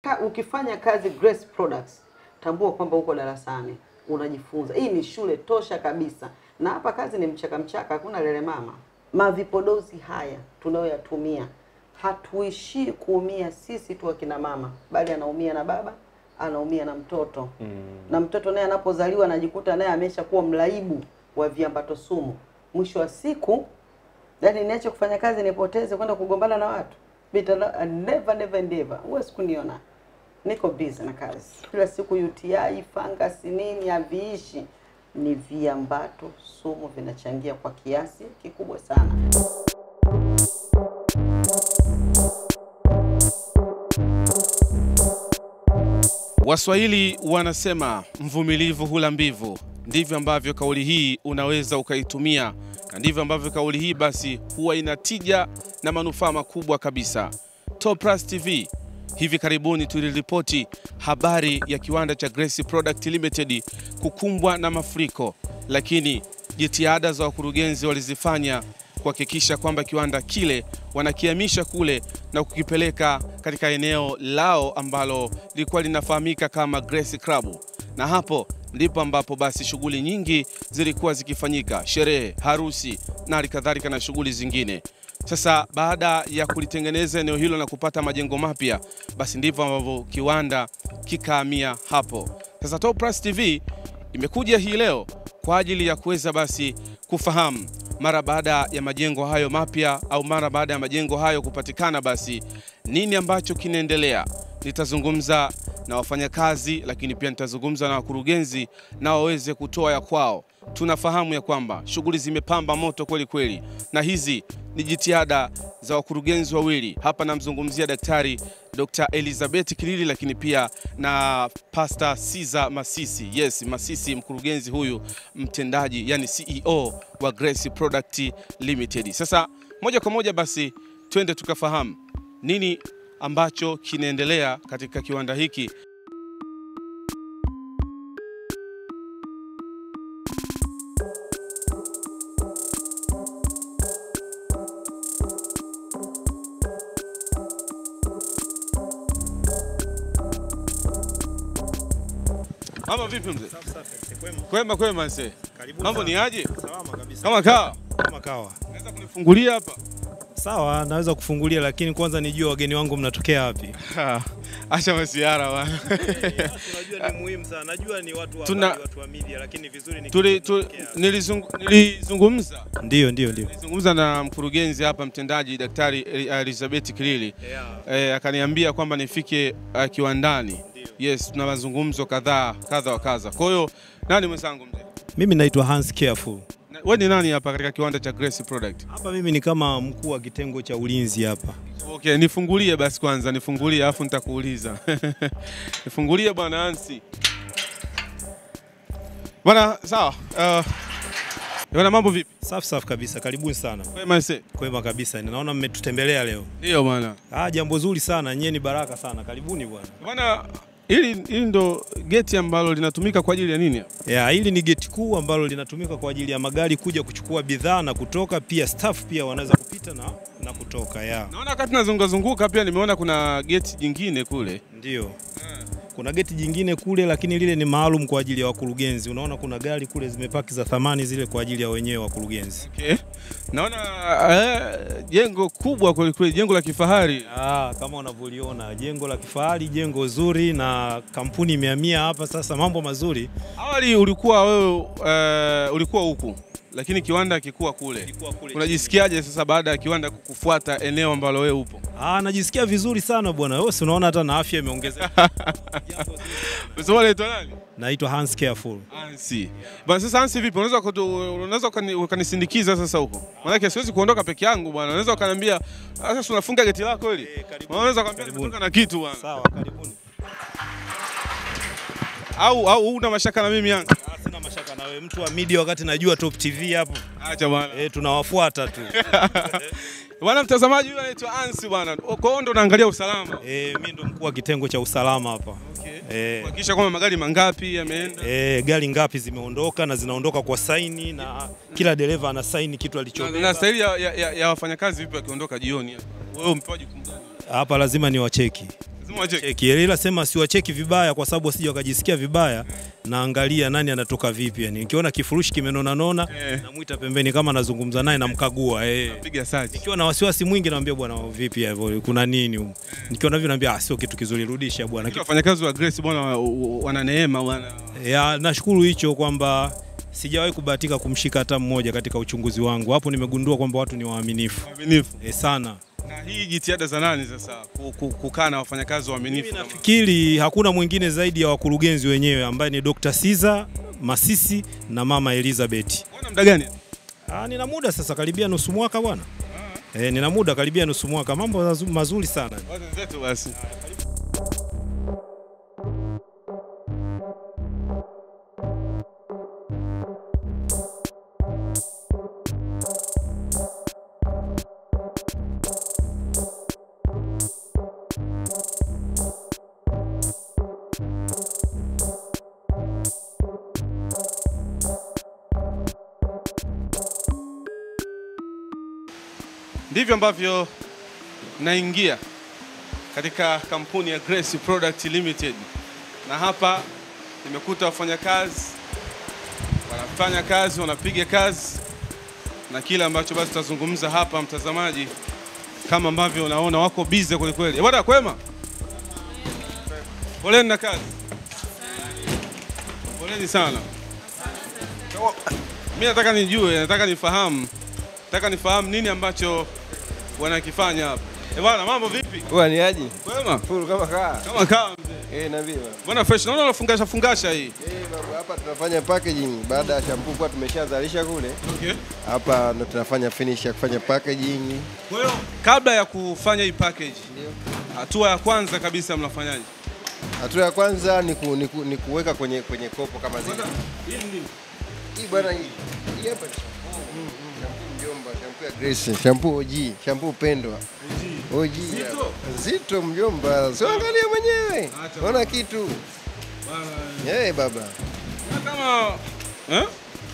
ka, ukifanya kazi Grace Products, tambua kwamba uko darasani unajifunza. Hii ni shule tosha kabisa, na hapa kazi ni mchaka mchaka, hakuna lele mama. Mavipodozi haya tunayoyatumia, hatuishii kuumia sisi tu akina mama, bali anaumia na baba, anaumia na mtoto mm. na mtoto naye anapozaliwa anajikuta naye ameshakuwa mlaibu wa viambato sumu. Mwisho wa siku yani niache kufanya kazi nipoteze kwenda kugombana na watu Bita, never never never huwezi kuniona niko busy na kazi kila siku UTI fungus nini haviishi ni viambato sumu vinachangia kwa kiasi kikubwa sana Waswahili wanasema mvumilivu hula mbivu. Ndivyo ambavyo kauli hii unaweza ukaitumia, na ndivyo ambavyo kauli hii basi huwa ina tija na manufaa makubwa kabisa. Top Plus TV hivi karibuni tuliripoti habari ya kiwanda cha Grace Product Limited kukumbwa na mafuriko, lakini jitihada za wakurugenzi walizifanya kuhakikisha kwamba kiwanda kile wanakihamisha kule na kukipeleka katika eneo lao ambalo lilikuwa linafahamika kama Grace Club, na hapo ndipo ambapo basi shughuli nyingi zilikuwa zikifanyika, sherehe, harusi na halikadhalika na shughuli zingine. Sasa baada ya kulitengeneza eneo hilo na kupata majengo mapya, basi ndivyo ambavyo kiwanda kikahamia hapo. Sasa Top Plus TV imekuja hii leo kwa ajili ya kuweza basi kufahamu mara baada ya majengo hayo mapya au mara baada ya majengo hayo kupatikana, basi nini ambacho kinaendelea. Nitazungumza na wafanyakazi, lakini pia nitazungumza na wakurugenzi na waweze kutoa ya kwao. Tunafahamu ya kwamba shughuli zimepamba moto kweli kweli, na hizi ni jitihada za wakurugenzi wawili. Hapa namzungumzia Daktari Dr. Elizabeth Kilili, lakini pia na Pastor Caesar Masisi. Yes, Masisi, mkurugenzi huyu mtendaji, yani CEO wa Grace Product Limited. Sasa moja kwa moja basi twende tukafahamu nini ambacho kinaendelea katika kiwanda hiki. Mama vipi mzee? Kwema kwema mzee. Mambo ni aje? Salama kabisa. Kama kawa. Kama kawa. Naweza kunifungulia hapa? Sawa, naweza kufungulia lakini kwanza nijue wageni wangu mnatokea wapi. Ha, Acha masiara bwana. Unajua ni muhimu sana. Najua ni watu wa Tuna- habari, watu wa media lakini vizuri ni Tuli, tu, nilizung, nilizungumza Ndio, ndio, ndio. nilizungumza na mkurugenzi hapa mtendaji Daktari Elizabeth Kilili Yeah. eh, akaniambia kwamba nifike uh, kiwandani. Yes, tuna mazungumzo kadhaa kadha wa kadha. Kwa hiyo nani mwenzangu mzee? Mimi naitwa Hans Careful. Na- Wewe ni nani hapa katika kiwanda cha Grace Product? Hapa mimi ni kama mkuu wa kitengo cha ulinzi hapa. Okay, nifungulie basi kwanza, nifungulie alafu nitakuuliza. nifungulie bwana Hansi. Bwana sawa. Uh, bwana mambo vipi? Safi safi kabisa. Karibuni sana. Kwema ise. Kwema kabisa. Naona mmetutembelea leo. Ndio bwana. Ah, jambo zuri sana. Nyie ni baraka sana. Karibuni bwana. Bwana hili hili ndo geti ambalo linatumika kwa ajili ya nini? hapa? Ya, hili ni geti kuu ambalo linatumika kwa ajili ya magari kuja kuchukua bidhaa na kutoka, pia staff pia wanaweza kupita na, na kutoka. Ya, Naona wakati nazunguka zunguka pia nimeona kuna geti jingine kule. ndio. Kuna geti jingine kule, lakini lile ni maalum kwa ajili ya wakurugenzi. Unaona kuna gari kule zimepaki za thamani zile kwa ajili ya wenyewe wakurugenzi. Okay. Naona eh, jengo kubwa kweli kweli, jengo la kifahari. Ah, kama unavyoliona jengo la kifahari, jengo zuri, na kampuni imehamia hapa sasa, mambo mazuri. Awali ulikuwa wewe eh, ulikuwa huku lakini kiwanda kikuwa kule. Unajisikiaje sasa baada ya kiwanda kukufuata eneo ambalo wewe upo? Ah, najisikia vizuri sana bwana. Wewe si unaona hata na afya imeongezeka. Unasema unaitwa nani? Naitwa Hans Careful. Ansi. Bwana sasa Ansi vipi? Unaweza kutu- unaweza ukani- ukanisindikiza sasa huko? Maana siwezi kuondoka peke yangu bwana. Unaweza ukaniambia sasa si unafunga geti lako hili? Eh, karibuni. Unaweza kuniambia Karibuni. nimetoka na kitu bwana. Sawa, karibuni. Au au una mashaka na mimi yangu? Ah, Sina mashaka na wewe, mtu wa media, wakati najua Top TV hapo Acha bwana. eh, tunawafuata tu Bwana mtazamaji, huyu anaitwa Ansi bwana. Kwa hiyo ndo naangalia usalama. eh, mimi ndo mkuu wa kitengo cha usalama hapa Okay. eh, Kuhakikisha kwamba magari mangapi yameenda. eh, gari ngapi zimeondoka na zinaondoka kwa saini na kila dereva ana saini kitu Na, alichobeba. na staili ya, ya, ya, ya wafanyakazi vipi wakiondoka jioni hapa? Wewe umepewa jukumu gani? Hapa lazima ni wacheki Lazima wacheki. cheki ila sema siwacheki vibaya kwa sababu wasije wakajisikia vibaya naangalia nani anatoka vipi yani nikiona kifurushi kimenona nona Eh. namuita pembeni kama nazungumza naye namkagua eh Piga search. nikiwa na wasiwasi mwingi namwambia bwana vipi hivyo kuna nini humu? nikiona hivyo naambia ah sio kitu kizuri rudisha bwana Wafanyakazi wa Grace bwana wa- wa- wana neema bwana. ya nashukuru hicho kwamba sijawahi kubahatika kumshika hata mmoja katika uchunguzi wangu hapo nimegundua kwamba watu ni waaminifu Waaminifu. e, sana Na hii jitihada za nani sasa ku- ku- kukaa na wafanyakazi waaminifu? kama- nafikiri hakuna mwingine zaidi ya wakurugenzi wenyewe ambaye ni Dr. Siza Masisi na mama Elizabeth. Unaona muda gani? Ah, nina muda sasa karibia nusu mwaka bwana. Eh, nina muda karibia nusu mwaka. Mambo mazu- mazuri sana. Watu wenzetu basi. Ndivyo ambavyo naingia katika kampuni ya Grace Product Limited, na hapa nimekuta wafanyakazi wanafanya kazi, wanapiga kazi, na kile ambacho basi tutazungumza hapa, mtazamaji, kama ambavyo unaona wako busy kweli kweli. Eh, Bwana kwema, poleni na kazi, poleni sana. Mimi nataka nijue, nataka nifahamu, nataka nifahamu nini ambacho wanakifanya hapa. Eh bwana, mambo vipi? Bwana ni aje? Kwema? Furu kama kaa. Kama kaa mzee. Eh, nabii bwana. Bwana fresh, naona unafungasha fungasha hii. Eh, baba hapa tunafanya packaging baada ya shampoo kwa tumeshazalisha kule. Okay. Hapa ndo tunafanya finish ya kufanya packaging. Kwa hiyo kabla ya kufanya hii package, Ndio. hatua ya kwanza kabisa mnafanyaje? Hatua ya kwanza ni, ku, ni, ku, ni kuweka kwenye kwenye kopo kama zile. Hii ni nini? Hii bwana hii. Hii hapa ni shampoo. Shampoo mjomba, shampoo ya Grace, shampoo OG, shampoo pendwa. OG. Zito? Zito mjomba. Sio angalia mwenyewe. Acha. Ona kitu. Bwana, Eh, baba. na kama eh?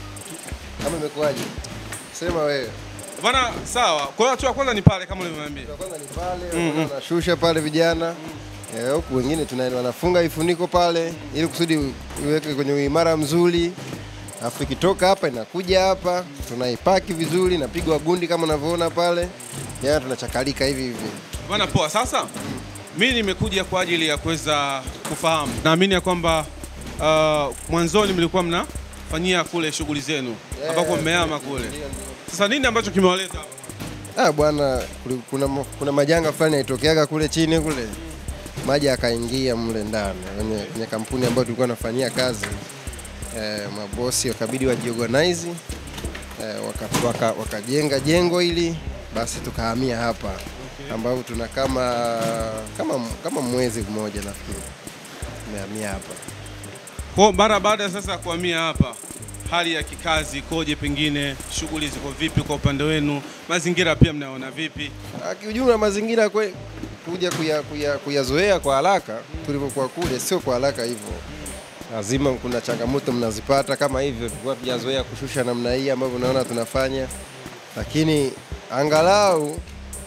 Kama imekuwaje? Sema wewe. Bwana sawa. Kwa hiyo hatua ya kwanza ni pale kama ulivyoniambia. Kwa kwanza ni pale wanashusha pale vijana Eh, huku wengine tuna wanafunga ifuniko pale ili kusudi iweke kwenye uimara mzuri, alafu ikitoka hapa inakuja hapa tunaipaki vizuri, napigwa gundi kama unavyoona pale, yana tunachakalika hivi hivi. Bwana poa. Sasa mimi nimekuja kwa ajili ya kuweza kufahamu. Naamini ya kwamba uh, mwanzoni mlikuwa mnafanyia kule shughuli zenu ambako mmehama kule. Sasa nini ambacho kimewaleta hapa? Ah bwana, kuli- kuna, ma- kuna majanga fulani yalitokeaga kule chini kule, maji akaingia mle ndani kwenye, kwenye kampuni ambayo tulikuwa nafanyia kazi eh, mabosi wakabidi wajiorganize eh, wakajenga waka, wakajenga jengo hili, basi tukahamia hapa ambapo tuna kama kama kama mwezi mmoja nafikiri tumehamia hapa. Kwa mara baada ya sasa ya kuhamia hapa, hali ya kikazi ikoje? Pengine shughuli ziko vipi kwa upande wenu? Mazingira pia mnaona vipi? Ah, Kiujumla mazingira kwe, kuja kuya- kuya- kuyazoea kwa haraka tulivyokuwa kule, sio kwa haraka hivyo. Lazima kuna changamoto mnazipata kama hivyo, tulikuwa tujazoea kushusha namna hii ambavyo unaona tunafanya, lakini angalau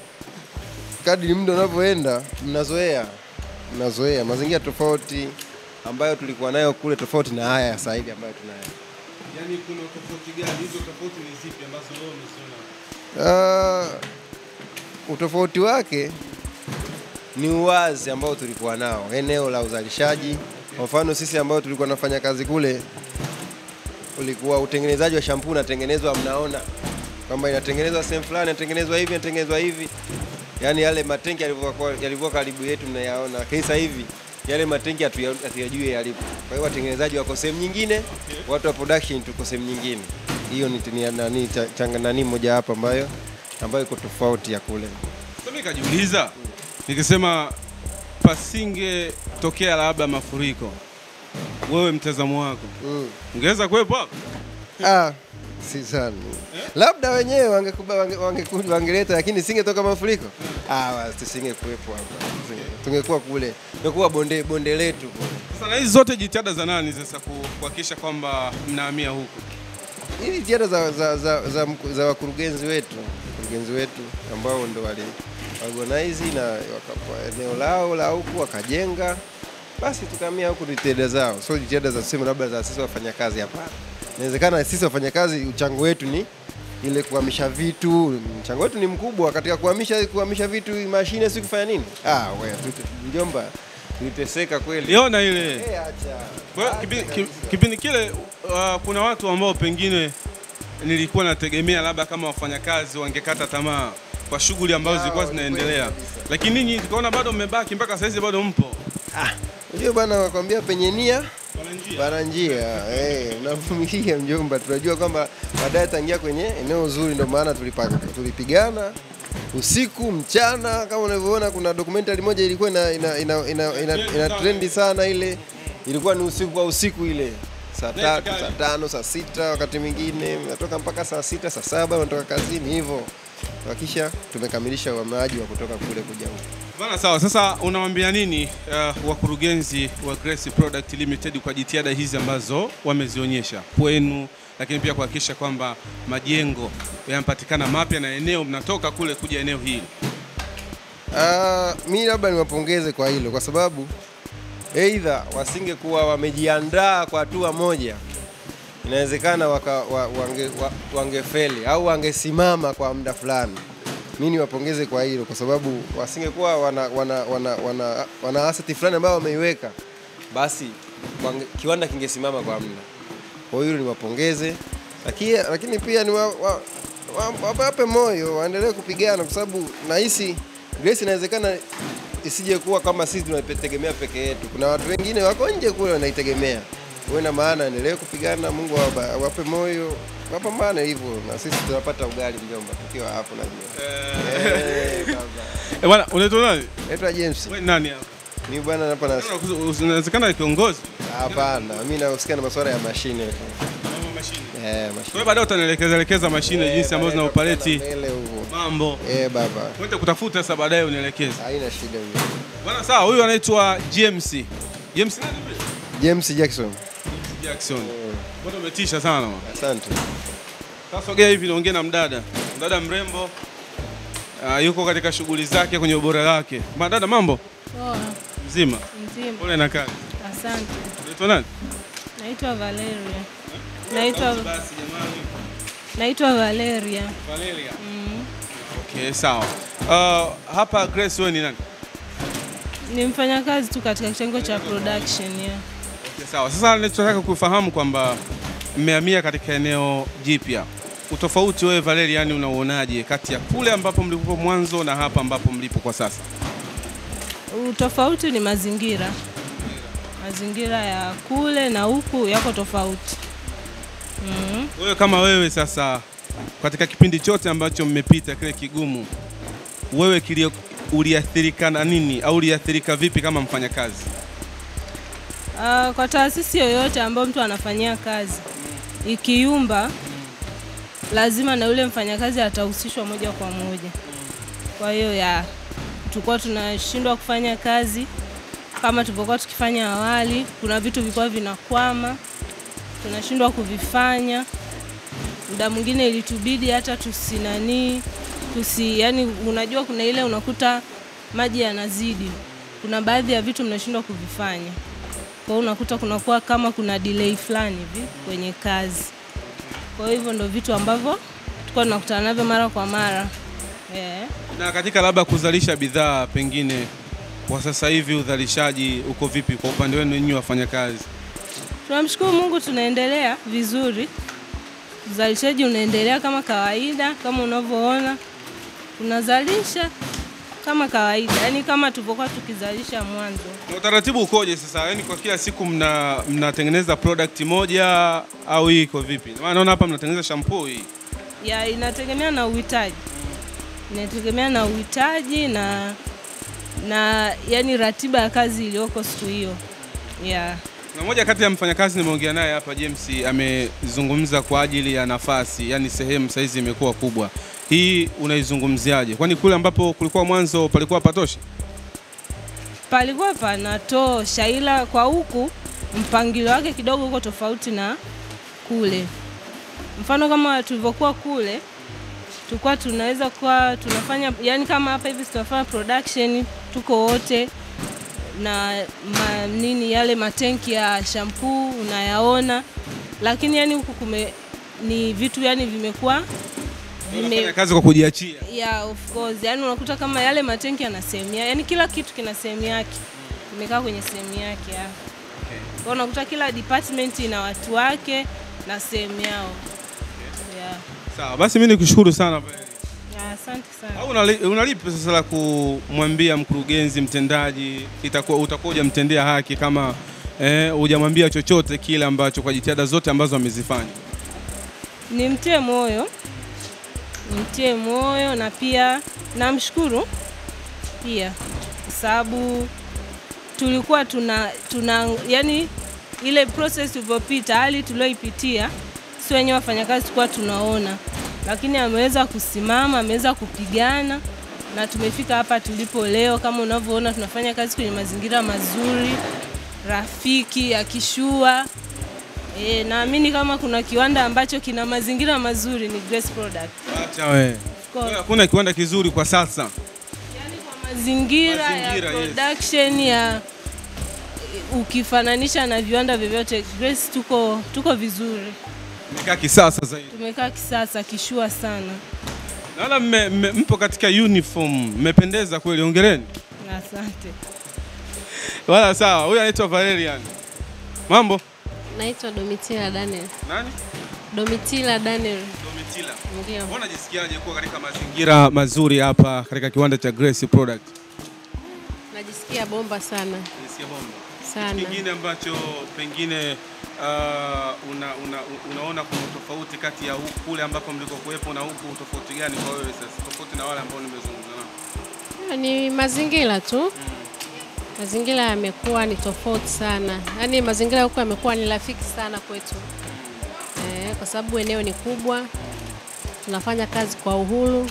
kadri muda unavyoenda mnazoea, mnazoea mazingira tofauti ambayo tulikuwa nayo kule, tofauti na haya sasa hivi ambayo tunayo. Yaani kuna tofauti gani? Hizo tofauti ni zipi ambazo wewe umeziona? Uh, utofauti wake ni uwazi ambao tulikuwa nao eneo la uzalishaji. Kwa mfano sisi ambao tulikuwa nafanya kazi kule, ulikuwa utengenezaji wa shampoo unatengenezwa, mnaona kwamba inatengenezwa sehemu fulani, inatengenezwa hivi, inatengenezwa hivi, yaani yale matenki yalivyokuwa yalivyokuwa karibu yetu mnayaona, lakini sasa hivi yale matenki hatuya- hatuyajui yalipo. Kwa hiyo watengenezaji wako sehemu nyingine, watu wa production tuko sehemu nyingine. Hiyo ni ni- nani cha- changa nani moja hapa ambayo ambayo iko tofauti ya kule. Sasa mimi kajiuliza nikisema pasingetokea labda mafuriko, wewe mtazamo wako Mm. ungeweza kuwepo hapo? Ah, si sana. Labda wenyewe wangekuba wange, wange, wangeleta lakini singetoka mafuriko. Ah, wa- tusingekuwepo hapa. Tusinge- Tungekuwa kule. Tungekuwa bonde bonde letu kule. Sasa na hizi zote jitihada za nani sasa ku- kuhakikisha kwamba mnahamia huku? Hizi jitihada za, za, za, za, mku- za wakurugenzi wetu wakurugenzi wetu ambao ndo wali organize na wakapa eneo lao la huku wakajenga, basi tukahamia huku jitihada zao, sio jitihada za sema labda za sisi wafanyakazi. Hapana, inawezekana sisi wafanyakazi uchango wetu ni ile kuhamisha vitu, mchango wetu ni mkubwa katika kuhamisha kuhamisha vitu, mashine si kufanya nini? Ah, wewe tute- mjomba, tuliteseka kweli. Liona ile. Eh, acha. Kwa hiyo Acha kipi- ki- kabisa. kipindi kile uh, kuna watu ambao pengine nilikuwa nategemea labda kama wafanyakazi wangekata tamaa kwa shughuli ambazo Ah, zilikuwa ni kweli zinaendelea, kabisa. lakini ninyi tukaona bado mmebaki mpaka saizi bado mpo. Unajua bwana, wakwambia penye nia Wana njia. Bana njia eh, unavumilia mjomba. Tunajua kwamba baadaye tangia kwenye eneo zuri, ndio maana tulipa- tulipigana usiku mchana. Kama unavyoona, kuna documentary moja ilikuwa ina, ina, ina, ina, ina, ina trendi sana, ile ilikuwa ni usiku kwa usiku ile saa tatu, saa tano, saa sita, wakati mwingine natoka mpaka saa sita, saa saba unatoka kazini hivyo, wakisha tumekamilisha uhamaji wa kutoka kule kuja huku. Bana, sawa. Sasa unawaambia nini uh, wakurugenzi wa Grace Product Limited kwa jitihada hizi ambazo wamezionyesha kwenu, lakini pia kuhakikisha kwamba majengo yanapatikana mapya na eneo mnatoka kule kuja eneo hili? Ah, mi labda niwapongeze kwa hilo kwa sababu aidha wasingekuwa wamejiandaa kwa hatua moja, inawezekana waka, wa, wange, wa, wangefeli au wangesimama kwa muda fulani. Mi niwapongeze kwa hilo kwa sababu wasingekuwa wana, wana, wana, wana, wana asset fulani ambayo wameiweka, basi wange, kiwanda kingesimama kwa muda. Kwa hiyo niwapongeze, lakini, lakini pia ni wa, wa, wa, wape moyo waendelee kupigana kwa sababu nahisi Grace inawezekana isije kuwa kama sisi tunategemea peke yetu. Kuna watu wengine wako nje kule wanaitegemea. Wewe na maana endelee kupigana, Mungu awapa- awape moyo, wapambane hivyo, na sisi tunapata ugali mjomba, tukiwa hapo najua. Eh, baba. Eh, bwana, unaitwa nani? Naitwa James. Wewe nani hapa? Mimi bwana hapa na Unawezekana kiongozi hapana, mimi nahusika na masuala ya mashine. tu. mashine. Eh, Kwa mashine. hiyo baadaye utanielekeza elekeza mashine jinsi ambazo zina operate Mbele huko. mambo. Eh, baba. Kwenda kutafuta sasa baadaye unielekeze. Haina shida mjomba. Bwana sawa, huyu anaitwa GMC. GMC nani vile? James Jackson. Jackson. Bwana umetisha sana. bwana. Asante. Sasa sogea hivi niongee na mdada. Mdada mrembo. Uh, yuko katika shughuli zake kwenye ubora wake. Madada mambo? Poa, Mzima. mzima. Pole na kazi. Asante. Unaitwa nani? Naitwa Valeria. Naitwa Basi jamani. naitwa Valeria. Valeria. Mm. Okay, sawa. Uh, hapa Grace wewe ni nani? Ni mfanyakazi tu katika kitengo cha production ya. Okay, sawa. Sasa ninachotaka kufahamu kwamba mmehamia katika eneo jipya. Utofauti wewe Valeria, yani unauonaje kati ya kule ambapo mlipo mwanzo na hapa ambapo mlipo kwa sasa? Utofauti ni mazingira. Mazingira ya kule na huku yako tofauti. Mm. Wewe kama wewe sasa, katika kipindi chote ambacho mmepita kile kigumu, wewe kilio uliathirika na nini au uliathirika vipi kama mfanyakazi? Uh, kwa taasisi yoyote ambayo mtu anafanyia kazi ikiyumba, lazima na yule mfanyakazi atahusishwa moja kwa moja. Kwa hiyo ya tulikuwa tunashindwa kufanya kazi kama tulivyokuwa tukifanya awali. Kuna vitu vilikuwa vinakwama, tunashindwa kuvifanya. Muda mwingine ilitubidi hata tusinanii tusi, yani unajua, kuna ile unakuta maji yanazidi, kuna baadhi ya vitu mnashindwa kuvifanya kwa hiyo unakuta kunakuwa kama kuna delay fulani hivi kwenye kazi. Kwa hivyo ndo vitu ambavyo tulikuwa tunakutana navyo mara kwa mara yeah. Na katika labda kuzalisha bidhaa, pengine kwa sasa hivi uzalishaji uko vipi kwa upande wenu nyinyi wafanyakazi? Tunamshukuru Mungu, tunaendelea vizuri, uzalishaji unaendelea kama kawaida, kama unavyoona tunazalisha kama kawaida, yani kama tulivyokuwa tukizalisha mwanzo. Na utaratibu ukoje sasa? Yaani kwa kila siku mna mnatengeneza product moja au hii iko vipi? Maana naona hapa mnatengeneza shampoo hii. ya inategemea na uhitaji, inategemea na uhitaji na na yani ratiba ya kazi iliyoko siku hiyo yeah. Na moja kati ya mfanyakazi nimeongea naye hapa James amezungumza kwa ajili ya nafasi, yani sehemu saizi imekuwa kubwa. Hii unaizungumziaje? Kwani kule ambapo kulikuwa mwanzo palikuwa patoshi? Palikuwa panatosha, ila kwa huku mpangilio wake kidogo uko tofauti na kule. Mfano kama tulivyokuwa kule, tulikuwa tunaweza kuwa tunafanya yani kama hapa hivi tunafanya production tuko wote na ma, nini yale matenki ya shampoo unayaona, lakini yani huku kume ni vitu yani vimekuwa Unafanya kazi kwa kujiachia. yeah, of course. Yani unakuta kama yale matenki yana sehemu yake, yani kila kitu kina sehemu yake, imekaa kwenye sehemu yake ya. Kwa unakuta kila department ina watu wake na sehemu yao. Yeah. Sawa, basi mimi nikushukuru sana. Yeah, asante sana. Au unali- unalipi sasa la kumwambia mkurugenzi mtendaji, itakuwa utakuwa hujamtendea haki kama eh, hujamwambia chochote kile ambacho kwa jitihada zote ambazo amezifanya. Nimtie moyo, nimtie moyo na pia namshukuru pia kwa sababu tulikuwa tuna, tuna yani ile process tulivyopita, hali tulioipitia, si wenyewe wafanyakazi tulikuwa tunaona, lakini ameweza kusimama, ameweza kupigana na tumefika hapa tulipo leo. Kama unavyoona tunafanya kazi kwenye mazingira mazuri, rafiki, yakishua. E, naamini kama kuna kiwanda ambacho kina mazingira mazuri ni Grace Product. Acha we. Of course. Hakuna kiwanda kizuri kwa sasa. Yaani kwa mazingira, Mazingira, ya yes. production ya ukifananisha na viwanda vyovyote Grace tuko tuko vizuri. Imekaa kisasa zaidi. Tumekaa kisasa kishua sana. Naona mme- mme- mpo katika uniform, mmependeza kweli, ongereni. Asante. Wala sawa, huyu anaitwa Valerian. Mambo? Naitwa Domitila Daniel. Nani? Domitila Daniel. Domitila. Ndio. Mbona unajisikiaje kuwa katika mazingira mazuri hapa katika kiwanda cha Grace Product? Najisikia bomba sana Nisikia bomba. sana. Kingine ambacho pengine uh, una, una, unaona kuna tofauti kati ya huku kule ambako mlikokuwepo na huku, tofauti gani kwa wewe sasa, tofauti na wale ambao nimezungumza nao? Ni mazingira tu. Mazingira yamekuwa ni tofauti sana, yaani mazingira huku yamekuwa ni rafiki sana kwetu eh, kwa sababu eneo ni kubwa, tunafanya kazi kwa uhuru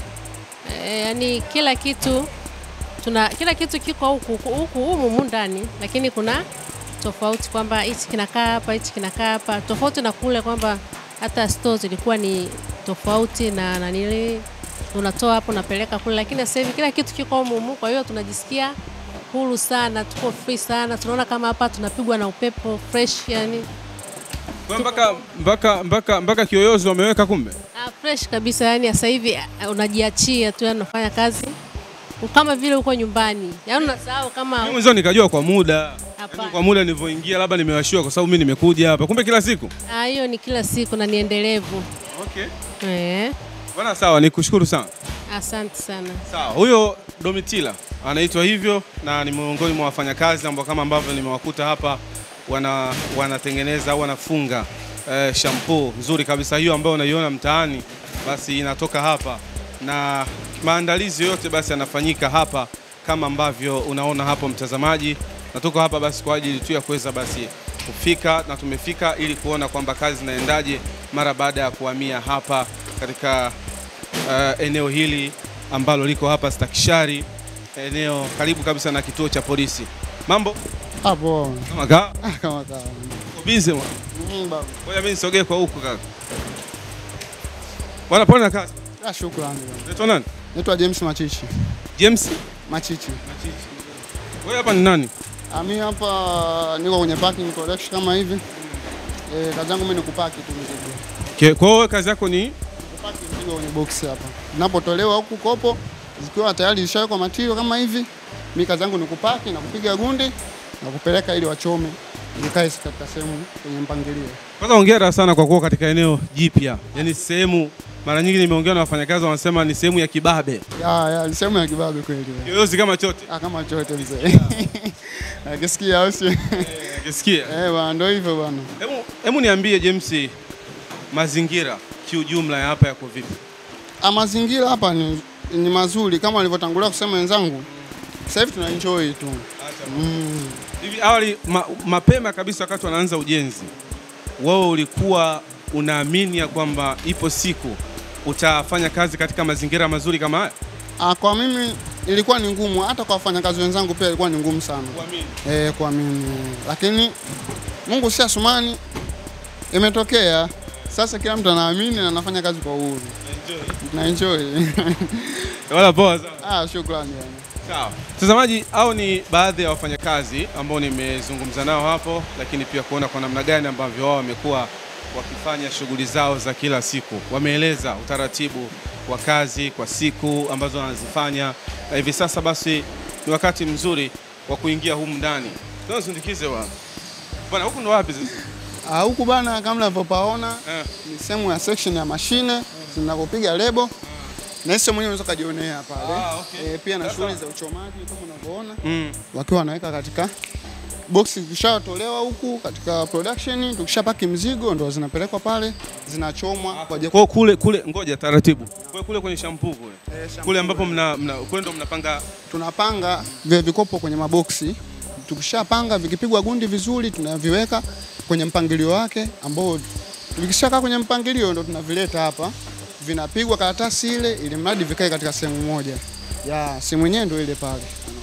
eh, yaani kila kitu tuna kila kitu kiko huku huku humu humu ndani, lakini kuna tofauti kwamba hichi kinakaa hapa, hichi kinakaa hapa, tofauti na kule kwamba hata store zilikuwa ni tofauti na nanili unatoa hapo unapeleka kule, lakini sasa hivi kila kitu kiko humu humu, kwa hiyo tunajisikia huru sana, tuko free sana, tunaona kama hapa tunapigwa na upepo fresh, yani Kwa hiyo mpaka mpaka mpaka mpaka kiyoyozi wameweka kumbe? ah, fresh kabisa, yani sasa hivi ah, unajiachia tu, yani unafanya kazi kama vile uko nyumbani, yani unasahau kama Mimi mwanzo nikajua kwa muda. Hapana. Yaani kwa muda nilivyoingia labda nimewashiwa kwa sababu mimi nimekuja hapa. Kumbe kila siku. ah, hiyo ni kila siku na ni endelevu. Okay. Eh, Bwana sawa, nikushukuru sana. asante sana. Sawa, huyo Domitila anaitwa hivyo na ni miongoni mwa wafanyakazi ambao kama ambavyo nimewakuta hapa wana wanatengeneza au wanafunga eh, shampoo nzuri kabisa hiyo ambayo unaiona mtaani, basi inatoka hapa na maandalizi yote basi yanafanyika hapa kama ambavyo unaona hapo mtazamaji, na tuko hapa basi kwa ajili tu ya kuweza basi kufika na tumefika ili kuona kwamba kazi zinaendaje mara baada ya kuhamia hapa katika uh, eneo hili ambalo liko hapa Stakishari, eneo karibu kabisa na kituo cha polisi. Mambo Hapo kama kaa kama kawa. uko busy bwana. Mm, baba. Ngoja mimi nisogee kwa huku kaka. Bwana pole na kazi. Ah, shukrani. bwana. Unaitwa nani? Naitwa James Machichi. James Machichi. Wewe hapa ni nani? Ah, mimi hapa niko kwenye parking collection kama hivi. Eh, kazi yangu mimi ni kupaki tu mizigo. Okay, kwa hiyo wewe kazi yako ni Kupaki mizigo kwenye box hapa. Napotolewa huku kopo zikiwa tayari zishawekwa matio kama hivi. Mimi kazi yangu ni kupaki na kupiga gundi na kupeleka ili wachome. Nikae katika sehemu kwenye mpangilio. kwanza, hongera sana kwa kuwa katika eneo jipya, yaani sehemu mara nyingi nimeongea na wafanyakazi wanasema ni sehemu ya kibabe, Ya, ya, ni sehemu ya kibabe kweli. kiyoyozi kama chote. Ah, kama chote mzee. Akisikia au sio? Ukisikia Eh, bwana ndio hivyo bwana. Hebu hebu niambie James, mazingira kiujumla ya hapa yako vipi? Ah, mazingira hapa ni, ni mazuri kama walivyotangulia kusema wenzangu. Sasa hivi tuna enjoy tu. Mm. Hivi awali ma, mapema kabisa wakati wanaanza ujenzi, wewe ulikuwa unaamini ya kwamba ipo siku utafanya kazi katika mazingira mazuri kama haya? Ah, kwa mimi ilikuwa ni ngumu, hata kwa wafanyakazi wenzangu pia ilikuwa ni ngumu sana Kuamini. eh, kwa mimi, lakini Mungu si asumani, imetokea Sasa kila mtu anaamini na anafanya kazi kwa uhuru. Na enjoy. Wala poa sana. ah, shukrani yani. Sawa. Mtazamaji, au ni baadhi ya wafanyakazi ambao nimezungumza nao hapo, lakini pia kuona kwa namna gani ambavyo wao wamekuwa wakifanya shughuli zao za kila siku. Wameeleza utaratibu wa kazi kwa siku ambazo wanazifanya, na hivi sasa basi ni wakati mzuri wa kuingia humu ndani. Tunasindikize bwana. Bwana, huku ndo wapi sasa? Ah, huku bana kama unavyopaona Eh. ni sehemu ya section ya mashine zinapopiga lebo. Na hizo mwenyewe unaweza kujionea pale. Ah, okay. Eh, pia na shughuli za uchomaji kama unavyoona. Mm. wakiwa wanaweka katika boksi zikishatolewa huku katika production, tukishapaki mzigo ndo zinapelekwa pale zinachomwa kwa ajili Kwa kule kule, ngoja taratibu. Kwa kule kwenye shampoo kule. Kule ambapo mna, mna kule ndo mnapanga tunapanga vile vikopo kwenye maboksi. Tukishapanga vikipigwa gundi vizuri, tunaviweka kwenye mpangilio wake, ambao vikishakaa kwenye mpangilio ndo tunavileta hapa, vinapigwa karatasi ile, ili mradi vikae katika sehemu moja. Ya sehemu yenyewe ndo ile pale,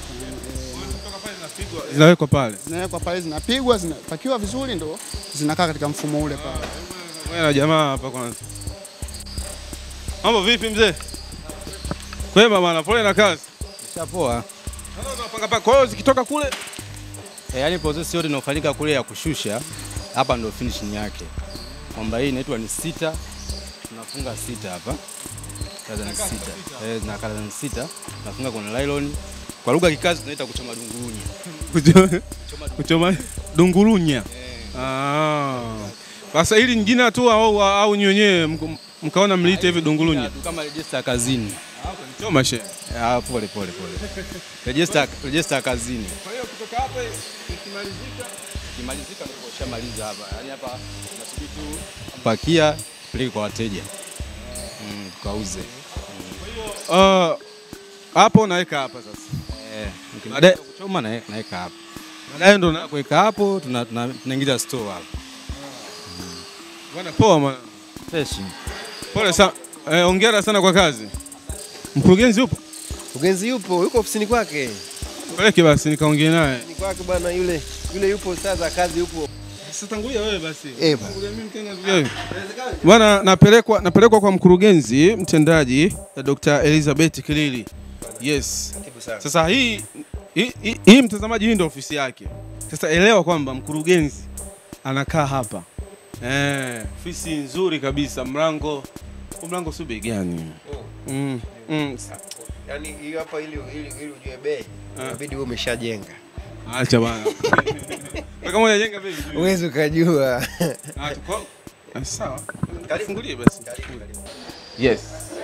zinawekwa pale. zinawekwa pale, zinapigwa, zinapakiwa vizuri, ndo zinakaa katika mfumo ule pale. Wewe na jamaa hapa kwanza. Mambo vipi mzee? Kwema bana, pole na kazi. Shapoa. Sasa unapanga paka. Kwa hiyo zikitoka kule E, yani process yote inayofanyika kule ya kushusha hapa ndio finishing yake, kwamba hii inaitwa ni sita, tunafunga sita hapa kaza ni sita eh, na kaza ni sita tunafunga kwenye nylon. Kwa lugha ya kikazi tunaita kuchoma dungurunya. kuchoma, kuchoma dungurunya. Ah. Sasa hili jina tu au au nyi wenyewe mk- mkaona mliite hivi dungurunya. Tu Kama register kazini. Choma she. Ah, pole pole pole. Register register kazini. Kwa hiyo kutoka hapa ikimalizika Kimalizika ndio ushamaliza hapa. Yaani hapa tunasubiri tu pakia peleke kwa wateja. Mm, tukauze. Ah, hapo naweka hapa sasa. Eh, Baadaye- baadaye kuchoma na naweka hapa. Baadaye ndo na kuweka hapo tuna- tuna- tunaingiza store hapo. bwana poa bwana. Fresh. Pole sana. Eh, hongera sana kwa kazi. Mkurugenzi yupo? Mkurugenzi yupo, yuko ofisini kwake. Peleke basi nikaongee naye. Ni kwake bwana yule. Yule yupo saa za kazi yupo. Sasa tangulia wewe basi. Eh, bwana. Tangulia mimi tena zuia. Bwana napelekwa napelekwa kwa mkurugenzi mtendaji eh, Dr. Elizabeth Kilili. Yes. Sasa hii hii, hii, hii mtazamaji hii ndio ofisi yake. Sasa elewa kwamba mkurugenzi anakaa hapa. Eh, ofisi nzuri kabisa, mlango huu mlango si bei gani? Mm. Mm. Yaani hiyo hapa ili ili ili ujue bei. Inabidi wewe umeshajenga. Acha bana. Wewe kama unajenga vipi? Uwezi ukajua. Ah, tuko- Ah, Sawa. Fungulie basi. Yes.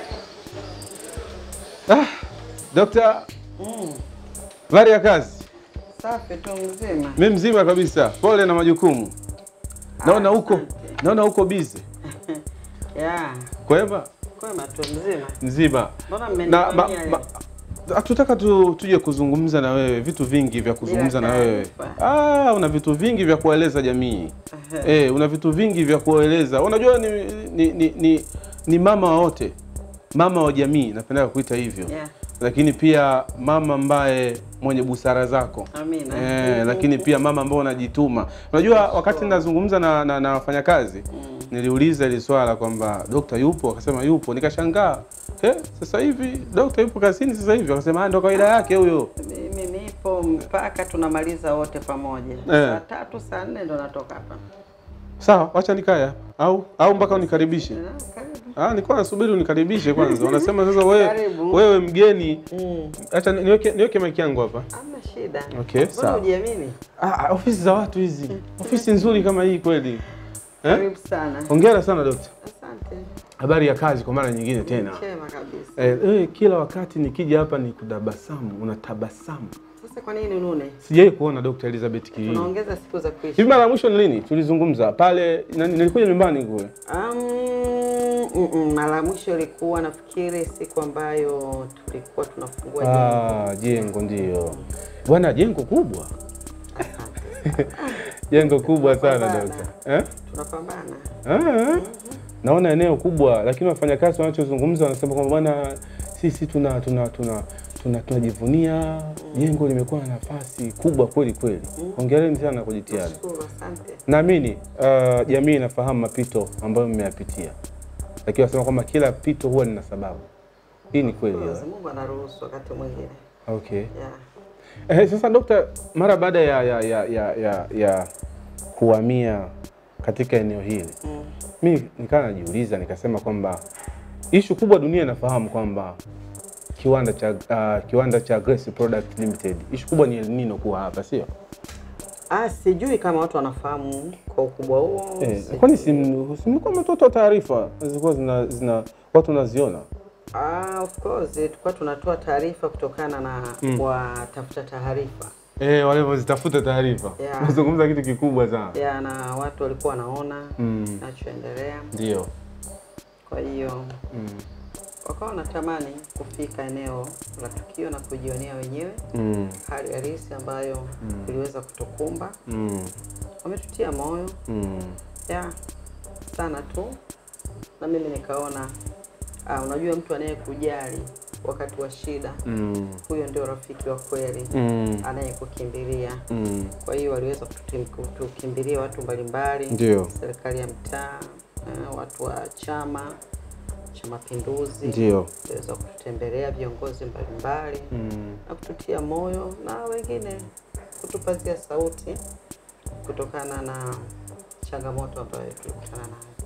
Ah, Dokta, habari ya kazi? Safi tu mzima. Mimi mzima kabisa. Pole na majukumu. Naona huko, naona huko busy. Ya, Kwema? kwema tu mzima. Mzima. Mbona Na mmenifanyia ma, leo? ma, hatutaka tu, tuje kuzungumza na wewe vitu vingi vya kuzungumza na wewe. taarifa. Ah, una vitu vingi vya kueleza jamii. Eh, una vitu vingi vya kueleza. Unajua ni, ni, ni, ni, ni mama wa wote, mama wa jamii, napenda kuita hivyo Yeah. lakini pia mama ambaye mwenye busara zako Amina. eh, lakini pia mama ambaye unajituma. Unajua, wakati nazungumza na, na, na wafanyakazi niliuliza ili swala kwamba dokta yupo, akasema yupo, nikashangaa eh, sasa hivi dokta yupo kazini sasa hivi, akasema "Ah, ndo kawaida yake huyo. Mimi nipo mpaka tunamaliza wote pamoja. Saa tatu saa nne ndo natoka hapa. Sawa, wacha nikae hapa. au au mpaka unikaribishe. Ah, karibu. Ah, nilikuwa nasubiri unikaribishe kwanza. Wanasema sasa wewe Karibu. wewe mgeni. Mm. Acha niweke niweke mic yangu hapa. Hamna shida. Okay, Mbona sawa. hujiamini? Ah, ah, ofisi za watu hizi. Ofisi nzuri kama hii kweli. Eh? Karibu sana. Hongera sana dokta. Asante. Habari ya kazi kwa mara nyingine tena. Chema kabisa. Eh, eh, kila wakati nikija hapa ni kudabasamu, unatabasamu. Sasa kwa nini unune? Sijai kuona Dr. Elizabeth Kilili. Unaongeza siku za kuishi. Hivi mara ya mwisho ni lini? Tulizungumza pale na- nilikuja nyumbani kule. Um, mm, mm, mara ya mwisho ilikuwa nafikiri siku ambayo tulikuwa tunafungua jengo. Ah, jengo ndio. Bwana jengo kubwa. jengo kubwa sana Tunapambana. dokta. Eh? Tunapambana. Ah, naona eneo kubwa, lakini wafanyakazi wanachozungumza wanasema kwamba bwana, sisi tuna tuna tuna tuna tunajivunia jengo limekuwa na nafasi kubwa kweli kweli. Hongereni sana kwa jitihada. Nashukuru, asante. Naamini uh, jamii inafahamu mapito ambayo mmeyapitia, lakini wasema kwamba kila pito huwa lina sababu. Hii ni kweli. Mwenyezi Mungu anaruhusu wakati mwingine. Okay. Yeah. Eh, sasa dokta, mara baada ya, ya, ya, ya, ya, ya kuhamia katika eneo hili Mm. mi nikawa najiuliza nikasema kwamba ishu kubwa dunia inafahamu kwamba kiwanda cha uh, kiwanda cha Grace Product Limited ishu kubwa ni El Nino kuwa hapa, sio? Ah, sijui kama watu wanafahamu kwa ukubwa huo. Eh, sijui. kwani si mlikuwa mmetoa taarifa zilikuwa zina, zina watu wanaziona? Ah, of course tulikuwa tunatoa taarifa kutokana na Mm. watafuta taarifa Eh, walivyozitafuta taarifa. Yeah. Unazungumza kitu kikubwa sana. ya na watu walikuwa wanaona Mm. kinachoendelea. Ndio. Kwa hiyo Mm. wakawa wanatamani kufika eneo la tukio na kujionea wenyewe Mm. hali halisi ambayo Mm. iliweza kutukumba. Mm. Wametutia moyo Mm. ya sana tu, na mimi nikaona ah, unajua mtu anayekujali wakati wa shida Mm. huyo ndio rafiki wa kweli Mm. anayekukimbilia. Mm. Kwa hiyo waliweza kututim- kutukimbilia watu mbalimbali, Ndio. serikali ya mtaa, eh, watu wa Chama cha Mapinduzi Ndio. waliweza kututembelea viongozi mbalimbali Mm. na kututia moyo na wengine kutupazia sauti kutokana na changamoto ambayo tulikutana